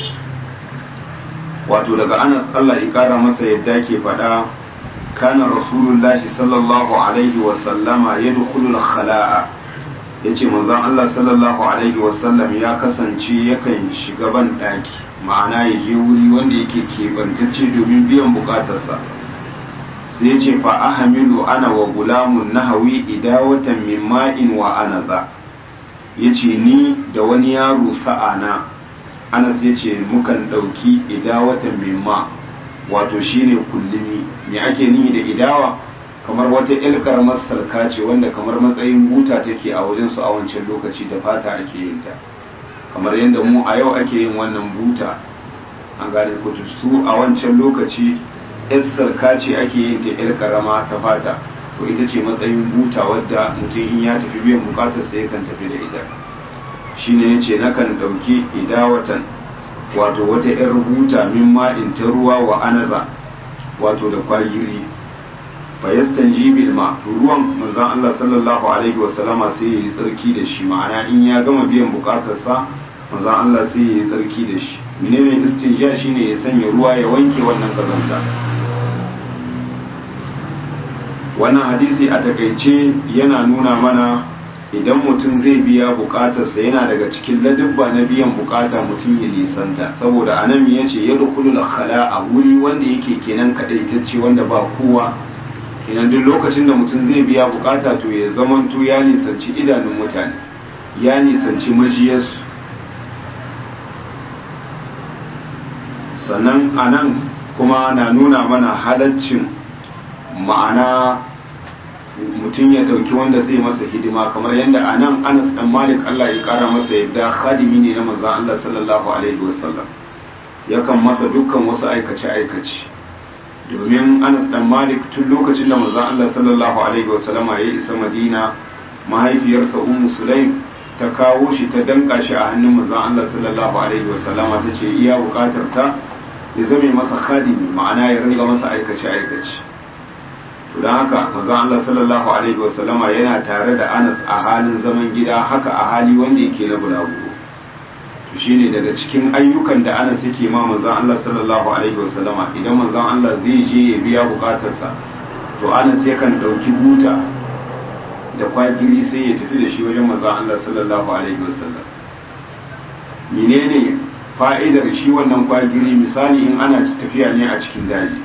wato daga Anas Allah ya kara masa yadda ke faɗa kana rasulullahi sallallahu alaihi wa sallama yadkhulul khala'a ya ce manzon Allah sallallahu Alaihi wasallam ya kasance yakan shiga ban ɗaki ma'ana ya je wuri wanda yake keɓantacce domin biyan bukatarsa sai ya ce fa ahamilu ana wa gulamun nahawi idawatan min ma'in wa anaza ya ce ni da wani yaro sa'ana anas ya ce mukan ɗauki idawatan min ma wato shine kullumi me ake nihi da idawa kamar wata ƴar karamar sarka ce wanda kamar matsayin buta take a wajen su a wancan lokaci da fata ake yin ta kamar yadda mu a yau ake yin wannan buta an gane ko su a wancan lokaci ƴar sarka ce ake yin ta ƴar karama ta fata to ita ce matsayin buta wadda mutum in ya tafi biyan bukatar sa yakan tafi da ita shine yace nakan dauki idawatan wato wata ƴar buta min ma'in ta ruwa wa anaza wato da kwagiri fayastan jibil ma ruwan manzon Allah sallallahu alaihi wasallama sai ya yi tsarki da shi ma'ana in ya gama biyan bukatarsa manzon Allah sai ya yi tsarki da shi menene istinja shine ya sanya ruwa ya wanke wannan kazanta wannan hadisi a takaice yana nuna mana idan mutum zai biya bukatarsa yana daga cikin ladabba na biyan bukata mutum ya nisanta saboda anan ya ce ya dukulul khala a wuri wanda yake kenan kadaitacce wanda ba kowa kenan duk lokacin da mutum zai biya bukata to ya zamanto ya nisanci idanun mutane ya nisanci majiyarsu sannan a nan kuma na nuna mana halaccin ma'ana mutum ya ɗauki wanda zai masa hidima kamar yadda a nan anas ɗan malik allah ya ƙara masa yadda khadimi ne na manzan allah sallallahu alaihi wasallam yakan masa dukkan wasu aikace-aikace domin anas dan malik tun lokacin da manzon Allah sallallahu alaihi wasallama ya isa madina mahaifiyarsa ummu sulaim ta kawo shi ta danka shi a hannun manzon Allah sallallahu alaihi wasallama ta ce iya bukatar ta ya zame masa khadimi ma'ana ya ringa masa aikace aikace to dan haka manzon Allah sallallahu alaihi wasallama yana tare da anas a halin zaman gida haka a hali wanda yake na bulaguro to shine daga cikin ayyukan da Anas yake ma manzon Allah sallallahu alaihi wasallama idan manzon Allah zai je ya biya bukatarsa to Anas yakan dauki buta da kwagiri sai ya tafi da shi wajen manzon Allah sallallahu alaihi wasallam menene fa'idar shi wannan kwagiri misali in ana tafiya ne a cikin daji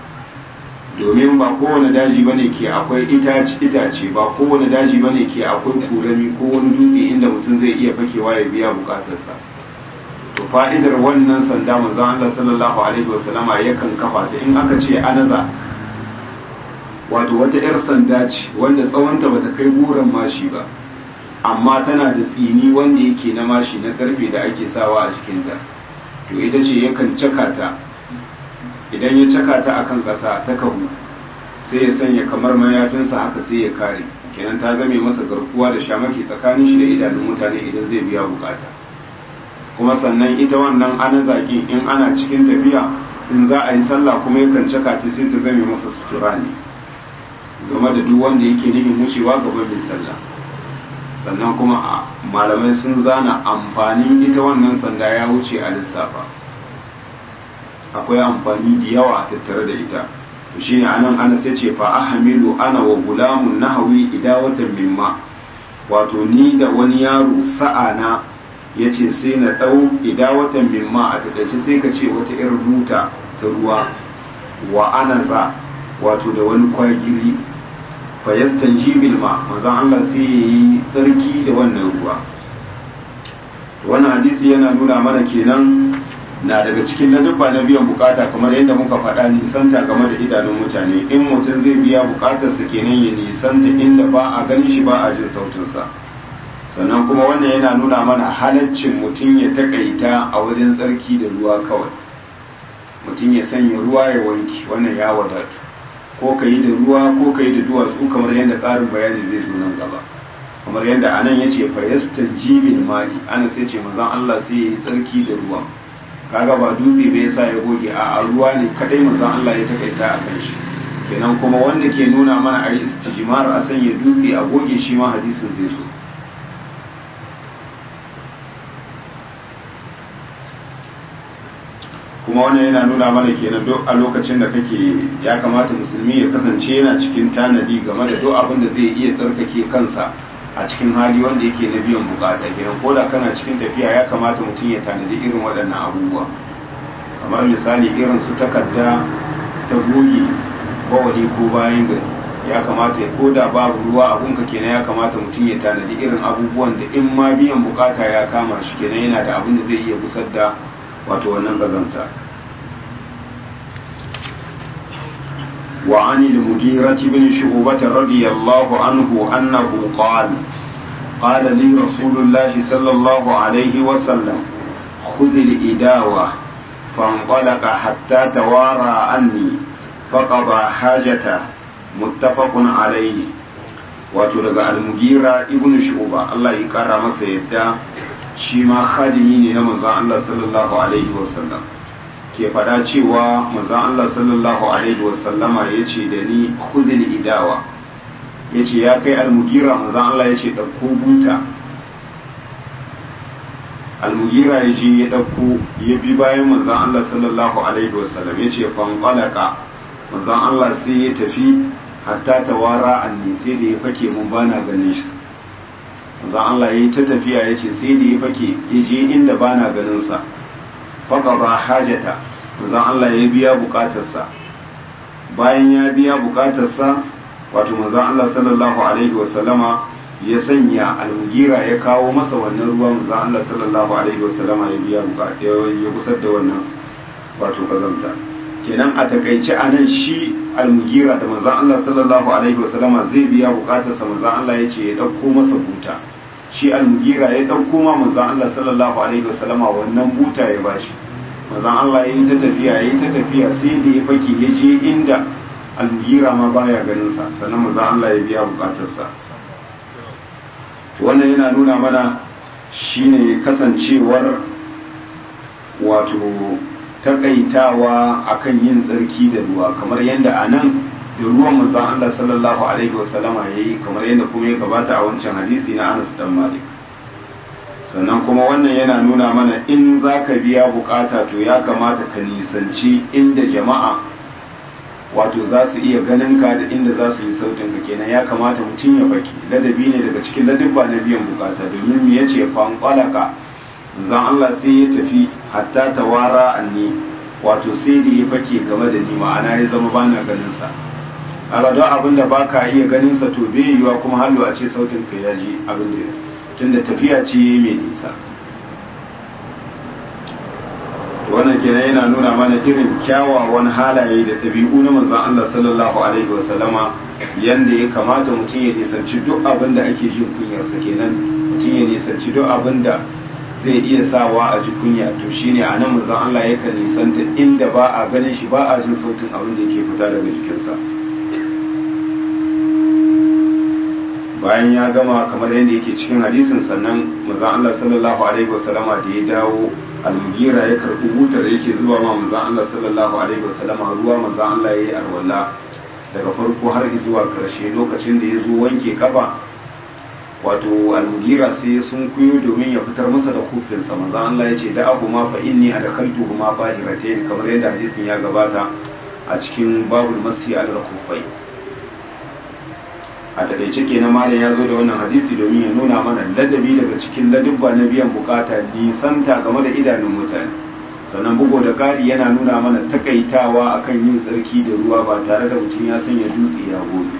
domin ba kowane daji bane ke akwai itace itace ba kowane daji bane ke akwai kurami ko wani dutse inda mutum zai iya fakewa ya biya bukatarsa to fa'idar wannan sanda manzon Allah sallallahu alaihi wasallama yakan kafa ta in aka ce anaza wato wata yar sanda ce wanda tsawonta bata kai goron mashi ba amma tana da tsini wanda yake na mashi na karfe da ake sawa a jikinta to ita ce yakan caka ta idan ya caka ta akan ƙasa ta kahu sai ya sanya kamar mayafinsa haka sai ya kare kenan ta zame masa garkuwa da shamaki tsakanin shi da idanun mutane idan zai biya bukata kuma sannan ita wannan ana zaƙi in ana cikin tafiya in za a yi sallah kuma yakan caka ta sai ta zame masa sutura ne game da duk wanda yake nufin wucewa gaban mai sallah sannan kuma malamai sun zana amfanin ita wannan sanda ya wuce a lissafa akwai amfani da yawa tattare da ita shi ne anan ana sai ce fa ahamilu ana wa gulamun nahawi idawatan mimma wato ni da wani yaro sa'ana ya ce sai na ɗau idawatan mimma a takaice sai ka ce wata irin buta ta ruwa wa anaza wato da wani kwagiri fayastan jibil ma manzon Allah sai ya yi tsarki da wannan ruwa wannan hadisi yana nuna mana kenan na daga cikin ladabba na biyan bukata kamar yadda muka faɗa nisanta game da idanun mutane in mutum zai biya bukatarsa kenan ya nisanta inda ba a ganin shi ba a jin sautinsa sannan kuma wannan yana nuna mana halaccin mutum ya takaita a wajen tsarki da ruwa kawai mutum ya sanya ruwa ya wanki wannan ya wadatu ko ka yi da ruwa ko ka yi da duwatsu kamar yadda tsarin bayani zai zo nan gaba kamar yadda anan ya ce fayasta jibin mali ana sai ce mazan Allah sai ya yi tsarki da ruwa kaga ba dutse bai sa ya goge a ruwa ne kadai mazan Allah ya takaita a kan shi kenan kuma wanda ke nuna mana a yi istijimar a sanya dutse a goge shi ma hadisin zai zo kuma wannan yana nuna mana kenan duk a lokacin da kake ya kamata musulmi ya kasance yana cikin tanadi game da duk abin da zai iya tsarkake kansa a cikin hali wanda yake na biyan bukata kenan ko da kana cikin tafiya ya kamata mutum ya tanadi irin waɗannan abubuwa kamar misali irin su takarda ta goge bawali ko bayan gari ya kamata ya ko da babu ruwa abunka kenan ya kamata mutum ya tanadi irin abubuwan da in ma biyan bukata ya kama shi kenan yana da abin da zai iya gusar da wato wannan gazanta وعن المغيرة بن شعوبة رضي الله عنه أنه قال قال لي رسول الله صلى الله عليه وسلم خذ الإداوة فانطلق حتى توارى عني فقضى حاجته متفق عليه wato daga almugira ibn shu'ba Allah ya kara masa yadda shi ma khadimi ne na manzon Allah sallallahu alaihi wasallam ke fada cewa manzon Allah sallallahu alaihi wasallama yace da ni khuzil idawa yace ya kai almugira manzon Allah yace dauko buta almugira ya je ya dauko ya bi bayan manzon Allah sallallahu alaihi wasallam yace fanqalaka manzon Allah sai ya tafi hatta tawara anni sai da ya fake mun bana ganin shi manzon Allah yayi ta tafiya yace sai da ya fake ya je inda bana ganin sa faqada hajata manzon Allah ya biya bukatarsa bayan ya biya bukatarsa wato manzon Allah sallallahu alaihi wasallama ya sanya almugira ya kawo masa wannan ruwa manzon Allah sallallahu alaihi wasallama ya biya bukata ya kusar da wannan wato kazanta kenan a takaice a nan shi almugira da manzon Allah sallallahu alaihi wasallama zai biya bukatarsa manzon Allah ya ce ya dauko masa buta shi almugira ya dauko ma manzon Allah sallallahu alaihi wasallama wannan buta ya bashi manzon Allah ya yi ta tafiya ya yi ta tafiya sai da ya fake ya je inda almugira ma baya ganin sa sannan manzon Allah ya biya bukatarsa wannan yana nuna mana shine kasancewar wato takaitawa akan yin tsarki da ruwa kamar yadda a nan da ruwan manzon Allah sallallahu alaihi wasallama ya yi kamar yadda kuma ya gabata a wancan hadisi na Anas dan Malik sannan kuma wannan yana nuna mana in za ka biya bukata to ya kamata ka nisanci inda jama'a wato za su iya ganin ka da inda za su yi sautin ka kenan ya kamata mutum ya baki ladabi ne daga cikin ladabba na biyan bukata domin me yace fanqalaka zan Allah sai ya tafi hatta tawara anni wato sai da ya fake game da ni ma'ana ya zama bana ganin sa kaga don abin da baka iya ganin sa to bai yiwa kuma hallo a ce sautin ka ya ji abin da tunda tafiya ce mai nisa wannan kenan yana nuna mana irin kyawawan halaye da ɗabi'u na manzon Allah sallallahu alaihi wasallama yanda ya kamata mutum ya nisanci duk abin da ake jin kunyarsa kenan mutum ya nisanci duk abin da zai iya sawa a ji kunya to shine a nan manzon Allah yakan nisanta inda ba a ganin shi ba a jin sautin abin da yake fita daga jikinsa bayan ya gama kamar yadda yake cikin hadisin sannan manzon Allah sallallahu alaihi wasallama da ya dawo almugira ya karbi butar yake zuba ma manzon Allah sallallahu alaihi wasallama ruwa manzon Allah yayi arwalla daga farko har zuwa karshe lokacin da ya zo wanke kafa wato almugira sai sun kuyo domin ya fitar masa da kufinsa manzon Allah ya ce da abu ma fa inni adkhaltuhuma tahiratayn kamar yadda hadisin ya gabata a cikin babul masi al-kufai a takaice kenan malam ya zo da wannan hadisi domin ya nuna mana ladabi daga cikin ladubba na biyan bukata nisanta game da idanun mutane sannan bugu da ƙari yana nuna mana takaitawa akan yin tsarki da ruwa ba tare da mutum ya sanya dutse ya gobe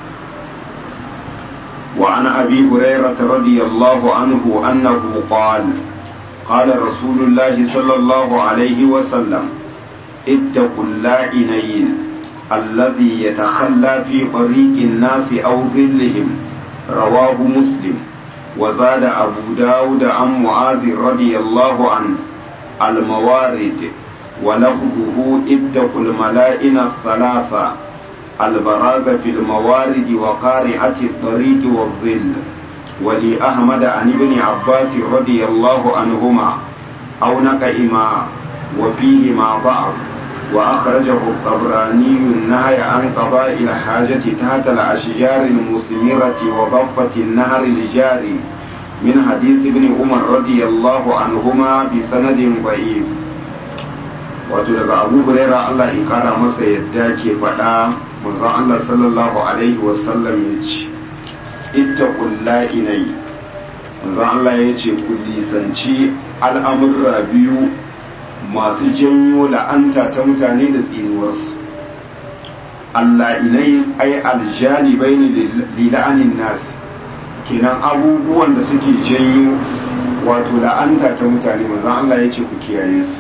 وعن أبي هريرة رضي الله عنه أنه قال قال رسول الله صلى الله عليه وسلم اتقوا اللائنين الذي يتخلى في طريق الناس أو ظلهم رواه مسلم وزاد أبو داود عن معاذ رضي الله عنه الموارد ولفظه اتقوا الملائن الثلاثة البراز في الموارد وقارعة الطريق والظل ولأحمد عن ابن عباس رضي الله عنهما أو نقئما وفيهما ضعف وأخرجه الطبراني النهي عن قضاء الحاجة تحت الأشجار المثمرة وضفة النهر الجاري من حديث ابن عمر رضي الله عنهما بسند ضعيف wato daga abu huraira Allah ya kara masa yadda ke faɗa manzon Allah sallallahu alaihi wasallam ya ce ittaqul la'inai manzon Allah ya ce ku lisanci al'amurra biyu masu janyo la'anta ta mutane da tsinuwarsu alla'inai ai aljalibai ne lila'anin nasi kenan abubuwan da suke janyo wato la'anta ta mutane manzon Allah ya ce ku kiyaye su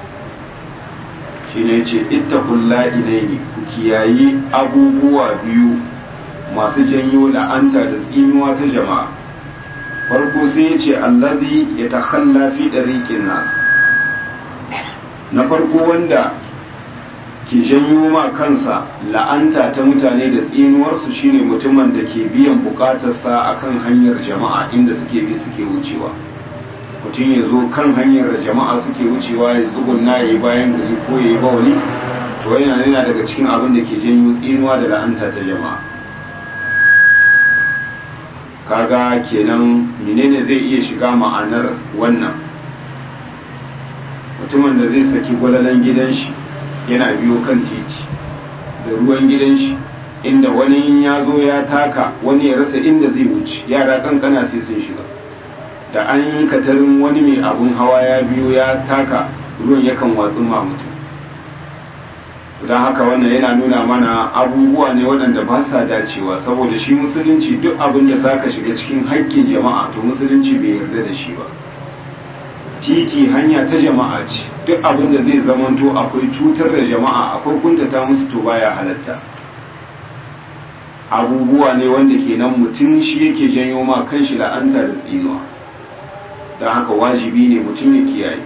shi ne ce ittaqul la'inai ku kiyaye abubuwa biyu masu janyo la'anta da tsinuwa ta jama'a farko sai ya ce allazi ya takhalla fi dariqin nas na farko wanda ke janyo ma kansa la'anta ta mutane da tsinuwarsu shine mutumin da ke biyan bukatarsa akan hanyar jama'a inda suke bi suke wucewa mutum ya zo kan hanyar da jama'a suke wucewa ya tsugunna ya yi bayan gari ko ya yi bawali to yana yana daga cikin abin da ke janyo tsinuwa da la'anta ta jama'a kaga kenan menene zai iya shiga ma'anar wannan mutumin da zai saki gwalalan gidan shi yana biyo kan titi da ruwan gidan shi inda wani ya zo ya taka wani ya rasa inda zai wuce yara kankana sai sun shiga da an yi katarin wani mai abun hawa ya biyo ya taka ruwan yakan watsu ma mutum don haka wannan yana nuna mana abubuwa ne waɗanda ba sa dacewa saboda shi musulunci duk abin da za ka shiga cikin haƙƙin jama'a to musulunci bai yarda da shi ba titi hanya ta jama'a ce duk abin da zai zamanto akwai cutar da jama'a akwai kuntata musu to baya halatta abubuwa ne wanda kenan mutum shi yake janyo ma kanshi la'anta da tsinuwa don haka wajibi ne mutum ya kiyaye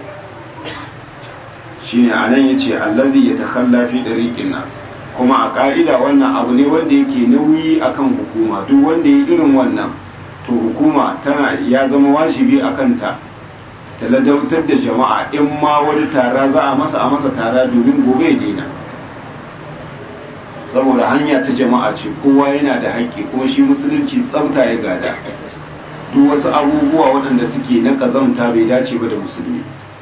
shine a nan ya ce allazi ya takalla fi ɗariƙin nas kuma a ƙa'ida wannan abu ne wanda yake nauyi akan hukuma duk wanda ya irin wannan to hukuma tana ya zama wajibi a kanta ta ladautar da jama'a in ma wani tara za a masa a masa tara domin gobe ya daina saboda hanya ta jama'a ce kowa yana da haƙƙi kuma shi musulunci tsafta ya gada duk wasu abubuwa waɗanda suke na ƙazamta bai dace ba da musulmi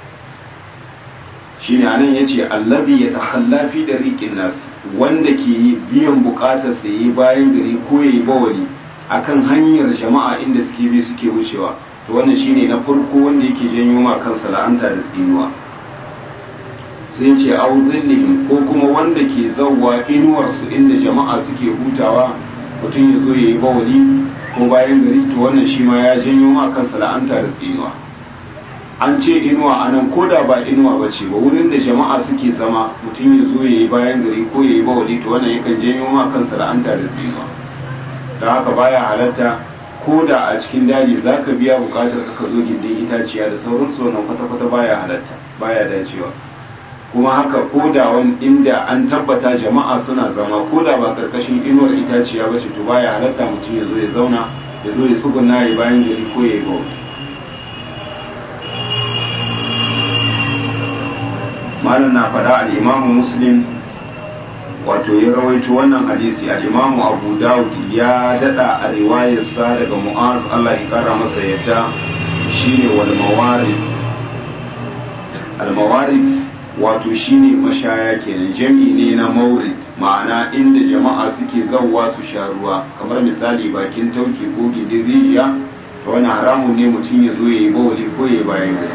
shi ne anan ya ce allabi ya takhalla fi da riƙin nas wanda ke biyan buƙatar sa yi bayan gari ko ya yi bawali akan hanyar jama'a inda suke bi suke wucewa to wannan shine na farko wanda yake janyo ma kansa la'anta da tsinuwa sai ce au zillihim ko kuma wanda ke zawwa inuwarsu inda jama'a suke hutawa mutum ya zo ya yi bawali ko bayan gari to wannan shi ma ya janyo ma kansa la'anta da tsinuwa an ce inuwa a nan ko da ba inuwa ba ce ba wurin da jama'a suke zama mutum ya zo ya yi bayan gari ko ya yi bawali to wannan yakan janyo ma kansa la'anta da tsinuwa da haka baya halatta ko da a cikin daji za ka biya bukatar ka zo gindin itaciya da sauransu wannan kwata-kwata baya halatta baya dacewa kuma haka ko da wani inda an tabbata jama'a suna zama ko da ba karkashin inuwar itaciya ba ce to baya halatta mutum ya zo ya zauna ya zo ya tsuguna ya bayan gari ko ya yi bawa malam na faɗa al'imamu muslim wato ya rawaito wannan hadisi al'imamu abu dawud ya daɗa a riwayarsa daga mu'az allah ya ƙara masa yadda shine wal mawarif al mawarif wato shine mashaya kenan jami ne na maurid ma'ana inda jama'a suke zauwa su sha ruwa kamar misali bakin tauki ko gindin rijiya to wani haramun ne mutum ya zo ya yi bawali ko ya bayan gari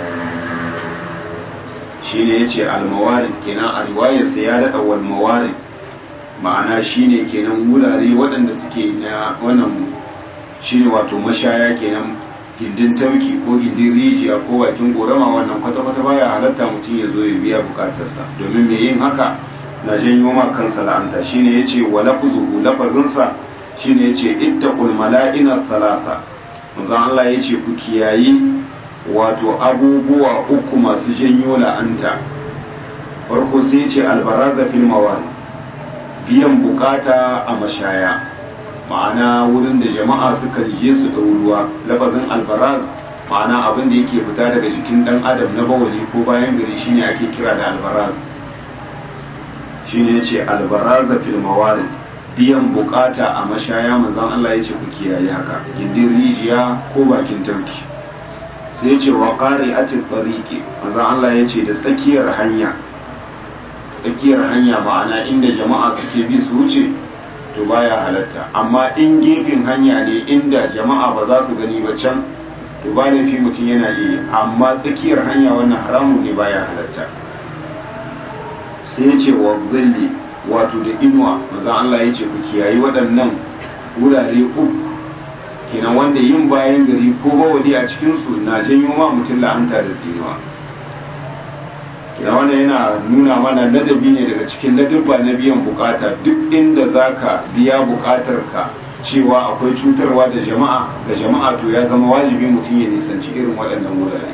shine ya ce almawarid kenan a riwayarsa ya daɗa wal mawarid ma'ana shine kenan wurare waɗanda suke na wannan shine wato mashaya kenan gindin tauki ko gindin rijiya ko bakin gorama wannan kwata-kwata baya halatta mutum ya zo ya biya bukatarsa domin mai yin haka na janyo ma kansa la'anta shine yace wa lafzuhu lafazinsa shine yace ittaqul mala'ina thalatha manzon Allah yace ku kiyayi wato abubuwa uku masu janyo la'anta farko sai yace albaraza fil mawali biyan bukata a mashaya ma'ana wurin da jama'a suka je su ɗau ruwa lafazin albaraz ma'ana abin da yake fita daga jikin ɗan adam na bawali ko bayan gari shine ake kira da albaraz shine yace albaraza fil mawarid biyan bukata a mashaya manzon Allah yace ku kiyaye haka gindin rijiya ko bakin tarki sai yace wa qari'atit tariqi manzon Allah yace da tsakiyar hanya tsakiyar hanya ma'ana inda jama'a suke bi su wuce to baya halatta amma in gefen hanya ne inda jama'a ba za su gani ba can to ba laifi mutum yana iya amma tsakiyar hanya wannan haramun ne baya halatta sai ya ce wa zilli wato da inuwa maza Allah ya ce ku kiyayi waɗannan wurare uku kenan wanda yin bayan gari ko bawali a cikinsu na janyo ma mutum la'anta da tsinuwa kenan wannan yana nuna mana ladabi ne daga cikin ladabba na biyan bukata duk inda zaka biya bukatar ka cewa akwai cutarwa da jama'a da jama'a to ya zama wajibi mutum ya nisanci irin waɗannan wurare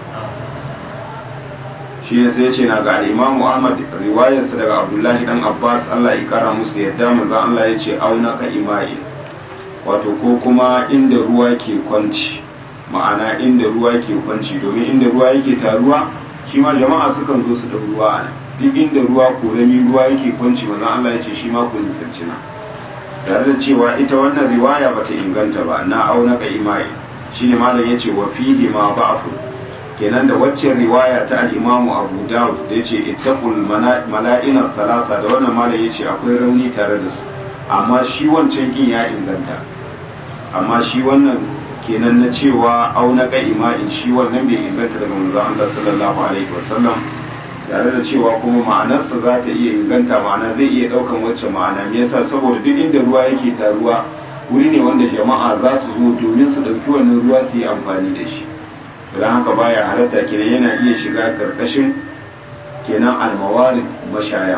shi ne sai ce na ga imamu ahmad riwayarsa daga abdullahi dan abbas allah ya kara musu yadda manzon allah ya ce auna ka imai wato ko kuma inda ruwa ke kwanci ma'ana inda ruwa ke kwanci domin inda ruwa yake taruwa shi ma jama'a sukan zo su da ruwa a nan duk inda ruwa korami ruwa yake kwanci manzon allah ya ce shi ma ku nisanci na tare da cewa ita wannan riwaya bata inganta ba na auna ka imai shine malam yace wa fihi ma ba'fu kenan da waccan riwaya ta al-Imam Abu Dawud da yace ittaqul mala'ina thalatha da wannan malam yace akwai rauni tare da su amma shi wancan kin ya inganta amma shi wannan kenan na cewa auna ka imai shi wannan bai inganta daga manzon Allah sallallahu alaihi wasallam tare da cewa kuma ma'anarsa za ta iya inganta ma'ana zai iya ɗaukan wacce ma'ana me yasa saboda duk inda ruwa yake taruwa wuri ne wanda jama'a za su zo domin su ɗauki wannan ruwa su yi amfani da shi don haka baya halatta kenan yana iya shiga karkashin kenan almawarid mashaya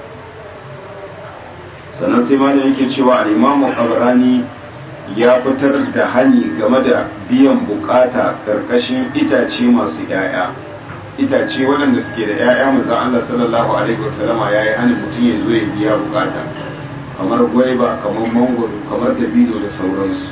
sannan sai ma da yake cewa al'imamu qabrani ya fitar da hani game da biyan bukata karkashin itace masu 'ya'ya itace waɗanda suke da 'ya'ya manzo Allah sallallahu alaihi wasallama yayi hanin mutum ya zo ya biya bukata kamar gwaiba kamar mangoro kamar dabino da sauransu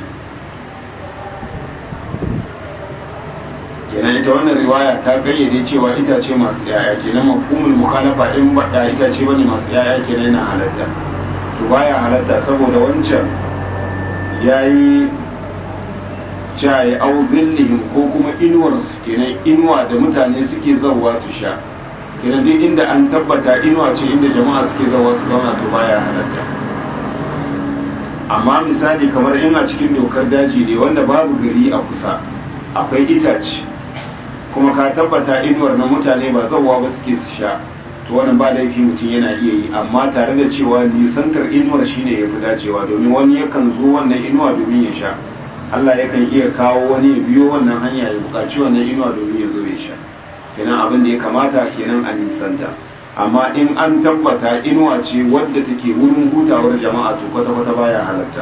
kenan ita wannan riwaya ta gayyade cewa itace masu 'ya'ya kenan mafhumul mukhalafa in bada itace bane masu 'ya'ya kenan yana halatta to baya halatta saboda wancan yayi jaye au zillihim ko kuma inuwarsu kenan inuwa da mutane suke zauwa su sha kenan duk inda an tabbata inuwa ce inda jama'a suke zauwa su zauna to baya halatta amma misali kamar in a cikin dokar daji ne wanda babu gari a kusa akwai itace kuma ka tabbata inuwar na mutane ba zauwa ba suke su sha to wannan ba laifi mutum yana iya yi amma tare da cewa nisantar inuwar shine ya fi dacewa domin wani yakan zo wannan inuwa domin ya sha Allah yakan iya kawo wani ya biyo wannan hanya ya buƙaci wannan inuwa domin ya zo ya sha kenan abin da ya kamata kenan a nisanta amma in an tabbata inuwa ce wadda take wurin hutawar jama'a to kwata-kwata baya halatta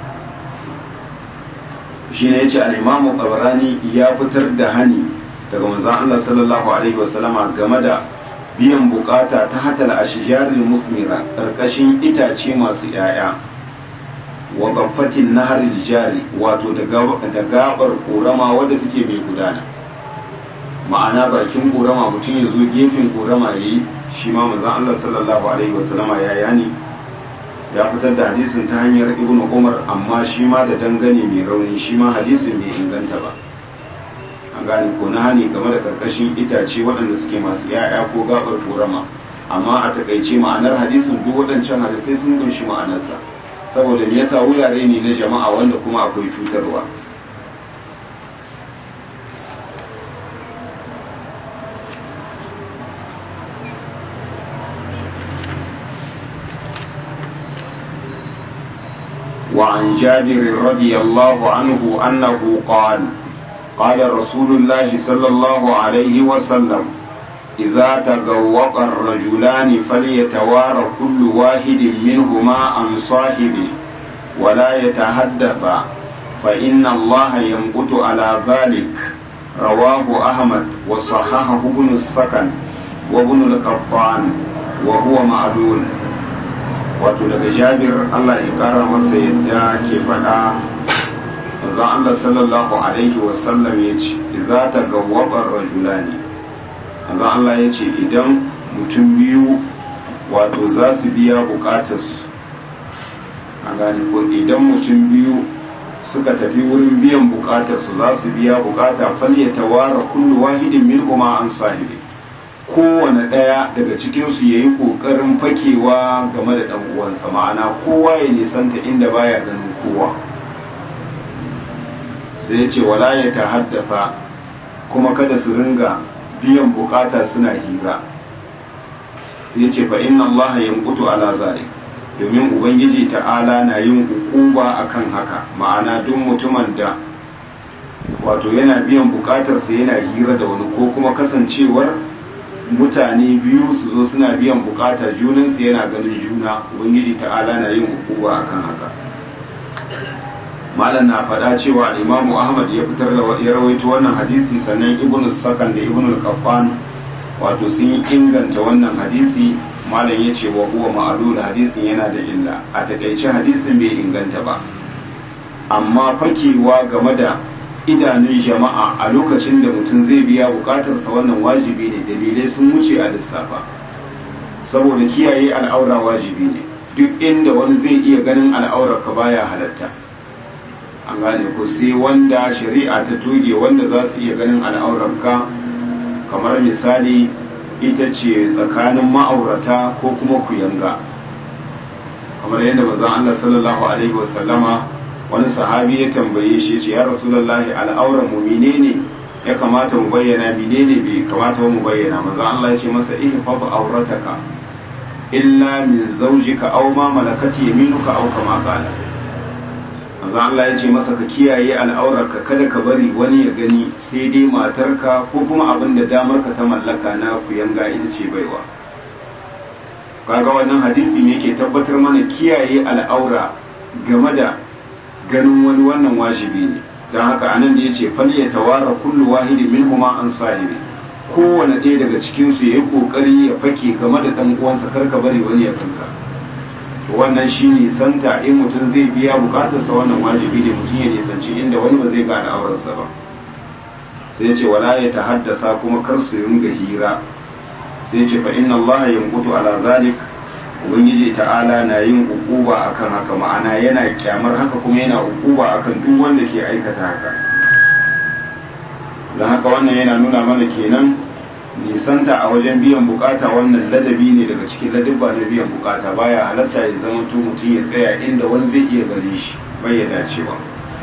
shi ne ya ce al'imamu ƙabarani ya fitar da hani daga manzan Allah sallallahu alaihi wasallama game da biyan bukata ta hatal ashijarin musmira ƙarƙashin itace masu 'ya'ya wa gaffatin nahar jari wato da gabar korama wadda take mai gudana ma'ana bakin korama mutum ya zo gefen korama ya yi shi ma mazan Allah sallallahu alaihi wasallama ya yani ya fitar da hadisin ta hanyar ibn umar amma shi ma da dangane mai rauni shi ma hadisin bai inganta ba an gane ko na hani game da karkashin itace waɗanda suke masu yaya ko gabar korama amma a takaice ma'anar hadisin duk waɗancan hadisai sun kunshi ma'anarsa saboda me yasa wurare ne na jama'a wanda kuma akwai cutarwa وعن جابر رضي الله عنه أنه قال قال رسول الله صلى الله عليه وسلم إذا تغوق الرجلان فليتوارى كل واحد منهما عن صاحبه ولا يتحدث فإن الله ينبت على ذلك رواه أحمد وصححه ابن السكن وابن القطان وهو معلول wato daga jabir Allah ya kara masa yadda ke faɗa manzon Allah sallallahu alaihi wasallam ya ce idza tagawwaba rajulani manzon Allah ya ce idan mutum biyu wato za su biya bukatarsu a gane ko idan mutum biyu suka tafi wurin biyan bukatarsu za su biya bukata falle tawara kullu wahidin min kuma an sahibi kowane ɗaya daga cikinsu ya yi ƙoƙarin fakewa game da ɗan uwansa ma'ana kowa ya nisanta inda baya ganin kowa sai ya ce wala ya ta haddasa kuma kada su ringa biyan bukata suna hira sai ya ce fa inna allaha yanqutu ala zalik domin ubangiji ta'ala na yin hukuba akan haka ma'ana duk mutumin da wato yana biyan bukatarsa yana hira da wani ko kuma kasancewar mutane biyu su zo suna biyan bukata junansu yana ganin juna ubangiji ta'ala na yin hukuba akan haka malam na faɗa cewa imamu ahmad ya fitar da ya rawaito wannan hadisi sannan ibnu sakan da ibnu qaffan wato sun yi inganta wannan hadisi malam ya ce wa huwa ma'alul hadisin yana da illa a takaice hadisin bai inganta ba amma fakewa game da idanun jama'a a lokacin da mutum zai biya bukatarsa wannan wajibi ne dalilai sun wuce a lissafa saboda kiyaye al'aura wajibi ne duk inda wani zai iya ganin al'aurar ka baya halatta an gane ku sai wanda shari'a ta toge wanda za su iya ganin al'aurar ka kamar misali ita ce tsakanin ma'aurata ko kuma kuyanga kamar yadda manzon Allah sallallahu alaihi wasallama wani sahabi ya tambaye shi ce ya rasulullahi al'auran mu menene ya kamata mu bayyana menene bai kamata mu bayyana manzon Allah ya ce masa ihfaz aurataka illa min zawjika aw ma malakat yaminuka aw kama qala manzon Allah ya ce masa ka kiyaye al'aurarka kada ka bari wani ya gani sai dai matarka ko kuma abin da damarka ta mallaka na kuyanga ita ce baiwa kaga wannan hadisi ne yake tabbatar mana kiyaye al'aura game da ganin wani wannan wajibi ne don haka anan da ya ce fal ya tawara kullu wahidin min huma an sahibi kowane ɗaya daga cikinsu ya yi ƙoƙari ya fake game da ɗan uwansa kar ka bari wani ya kanka wannan shi nisanta in mutum zai biya bukatarsa wannan wajibi ne mutum ya nisanci inda wani ba zai gane aurarsa ba sai ce wala ya ta haddasa kuma kar su ringa hira sai ce fa inna allaha yanqutu ala zalik ubangiji ta'ala na yin ukuba akan haka ma'ana yana kyamar haka kuma yana ukuba akan duk wanda ke aikata haka don haka wannan yana nuna mana kenan nisanta a wajen biyan bukata wannan ladabi ne daga cikin ladabba na biyan bukata baya halatta ya zama to mutum ya tsaya inda wani zai iya gare shi bai ya dacewa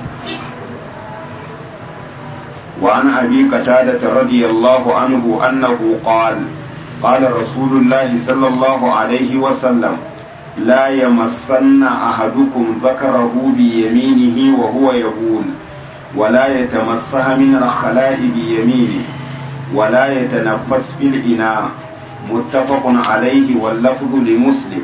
وعن أبي قتادة رضي الله عنه أنه قال قال رسول الله صلى الله عليه وسلم لا يمسن أحدكم ذكره بيمينه وهو يقول ولا يتمسها من الخلاء بيمينه ولا يتنفس في الإناء متفق عليه واللفظ لمسلم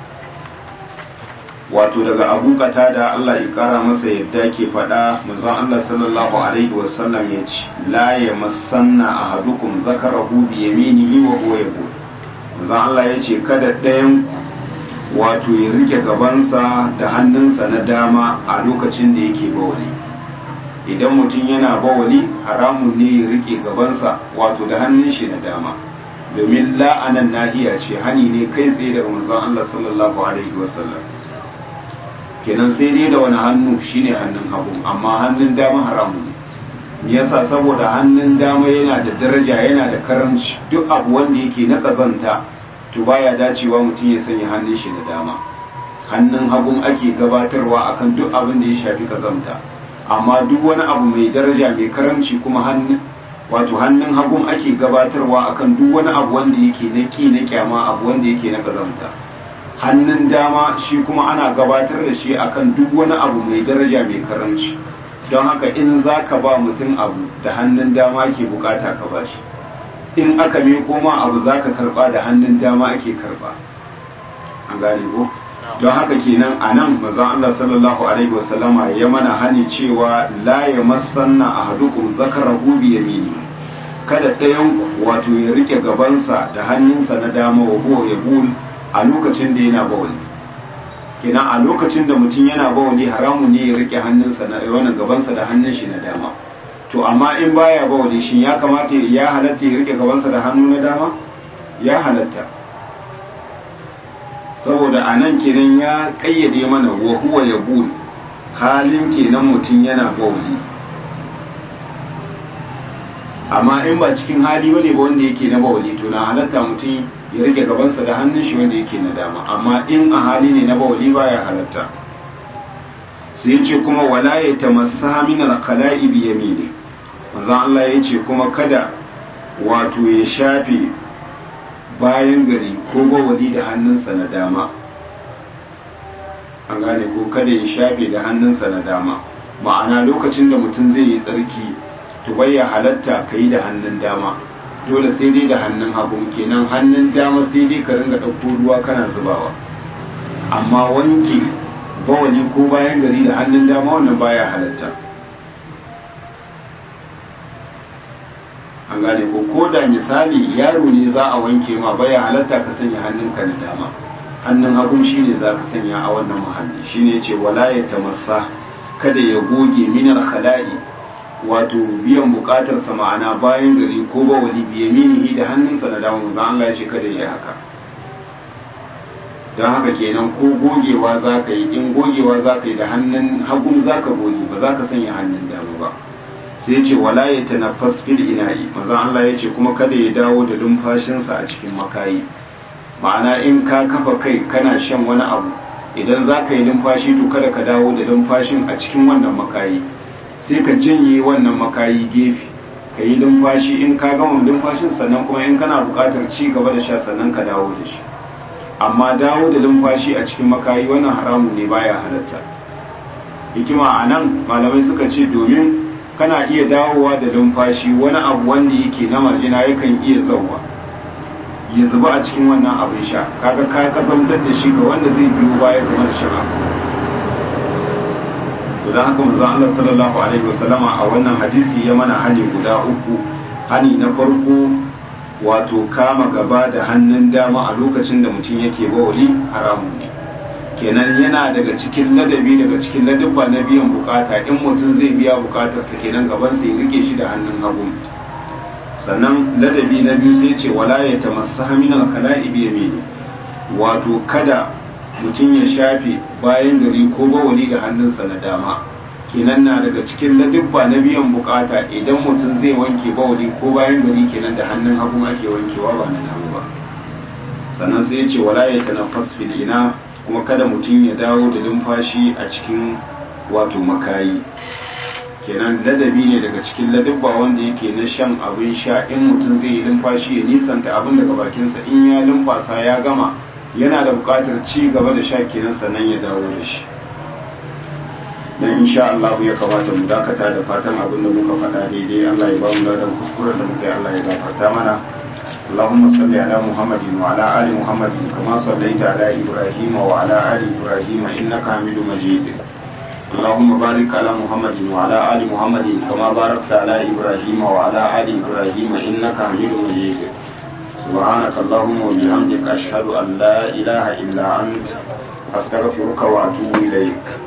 wato daga abu da Allah ya kara masa yadda ke faɗa manzon Allah sallallahu alaihi wasallam ya ce la ya masanna ahadukum zakarahu bi yaminihi wa huwa yaqul manzon Allah ya ce kada ɗayan wato ya rike gabansa da hannunsa na dama a lokacin da yake bawali idan mutum yana bawali haramun ne ya rike gabansa wato da hannun shi na dama domin la'anan nahiya ce hani ne kai tsaye daga manzon Allah sallallahu alaihi wasallam kenan sai dai da wani hannu shine hannun hagu amma hannun dama haramu ne yasa saboda hannun dama yana da daraja yana da karamci duk abu wanda yake na kazanta to baya dacewa mutum ya sanya hannun shi na dama hannun hagun ake gabatarwa akan duk abin da ya shafi kazanta amma duk wani abu mai daraja mai karamci kuma hannun wato hannun hagun ake gabatarwa akan duk wani abu wanda yake na ki na kyama abu wanda yake na kazanta hannun dama shi kuma ana gabatar da shi akan duk wani abu mai daraja mai karanci don haka in za ka ba mutum abu da hannun dama ake bukata ka ba shi in aka miko ma abu za ka karba da hannun dama ake karba an gane ko don haka kenan a nan mazan Allah sallallahu alaihi wasallama ya mana hani cewa la ya masanna ahadukum zakarahu bi yamini kada ɗayan wato ya rike gabansa da hannunsa na dama wa huwa ya a lokacin da yana bawali kenan a lokacin da mutum yana bawali haramun ne ya rike hannunsa na wannan gabansa da hannun shi na dama to amma in baya bawali shin ya kamata ya halatta ya rike gabansa da hannu na dama ya halatta saboda a nan kenan ya kayyade mana wa huwa ya halin kenan mutum yana bawali amma in ba cikin hali bane ba wanda yake na bawali to na halatta mutum ya rike gabansa da hannun shi wanda yake na dama amma in a hali ne na bawali baya halatta sai ce kuma wala ya tamassa min al-khala'i bi yamini manzon Allah ya ce kuma kada wato ya shafe bayan gari ko bawali da hannunsa na dama an gane ko kada ya shafe da hannunsa na dama ma'ana lokacin da mutum zai yi tsarki to bai ya halatta ka yi da hannun dama dole sai dai da hannun hagu kenan hannun dama sai dai ka ringa ɗauko ruwa kana zubawa amma wanke bawali ko bayan gari da hannun dama wannan baya halatta an gane ko ko da misali yaro ne za a wanke ma baya halatta ka sanya hannunka na dama hannun hagun shine za ka sanya a wannan muhalli shine ce wala ya tamassa kada ya goge minar khala'i wato biyan bukatar sa ma'ana bayan gari ko ba wali biyaminihi da hannunsa na dama manzo Allah ya ce kada ya haka don haka kenan ko gogewa za ka yi in gogewa za ka yi da hannun hagun za ka goge ba za ka sanya hannun dama ba sai ce wala ya tanaffas fil ina'i manzo Allah ya ce kuma kada ya dawo da lumfashinsa a cikin makayi ma'ana in ka kafa kai kana shan wani abu idan za ka yi numfashi to kada ka dawo da numfashin a cikin wannan makayi sai ka janye wannan makayi gefe ka yi numfashi in ka gama numfashin sannan kuma in kana buƙatar ci gaba da sha sannan ka dawo da shi amma dawo da numfashi a cikin makayi wannan haramun ne baya halatta hikima a nan malamai suka ce domin kana iya dawowa da numfashi wani abu wanda yake na marjina yakan iya zauwa ya zuba a cikin wannan abin sha kaga ka kazantar da shi ga wanda zai biyo baya kamar shan abu to dan haka manzon Allah sallallahu alaihi wasallama a wannan hadisi ya mana hani guda uku hani na farko wato kama gaba da hannun dama a lokacin da mutum yake bawali haramun ne kenan yana daga cikin ladabi daga cikin ladabba na biyan bukata in mutum zai biya bukatarsa kenan gaban sa ya rike shi da hannun hagu sannan ladabi na biyu sai ce wala ya tamassa min al-kala'i bi yamini wato kada mutum ya shafe bayan gari ko bawali da hannunsa na dama kenan na daga cikin ladabba na biyan bukata idan mutum zai wanke bawali ko bayan gari kenan da hannun hagu ake wankewa ba na dama ba sannan sai ce wala ya tanaffas fil ina kuma kada mutum ya dawo da numfashi a cikin wato makayi kenan ladabi ne daga cikin ladabba wanda yake na shan abin sha in mutum zai yi numfashi ya nisanta abin daga bakinsa in ya numfasa ya gama yana da buƙatar ci gaba da sha kenan sannan ya dawo da shi dan insha Allah ya kamata mu dakata da fatan abin da muka faɗa daidai Allah ya ba mu ladan kuskuren da muka yi Allah ya gafarta mana اللهم صل على محمد وعلى آل محمد كما صليت على إبراهيم وعلى آل إبراهيم إنك حميد مجيد اللهم بارك على محمد وعلى آل محمد كما باركت على إبراهيم وعلى آل إبراهيم إنك حميد مجيد سبحانك اللهم وبحمدك أشهد أن لا إله إلا أنت أستغفرك وأتوب إليك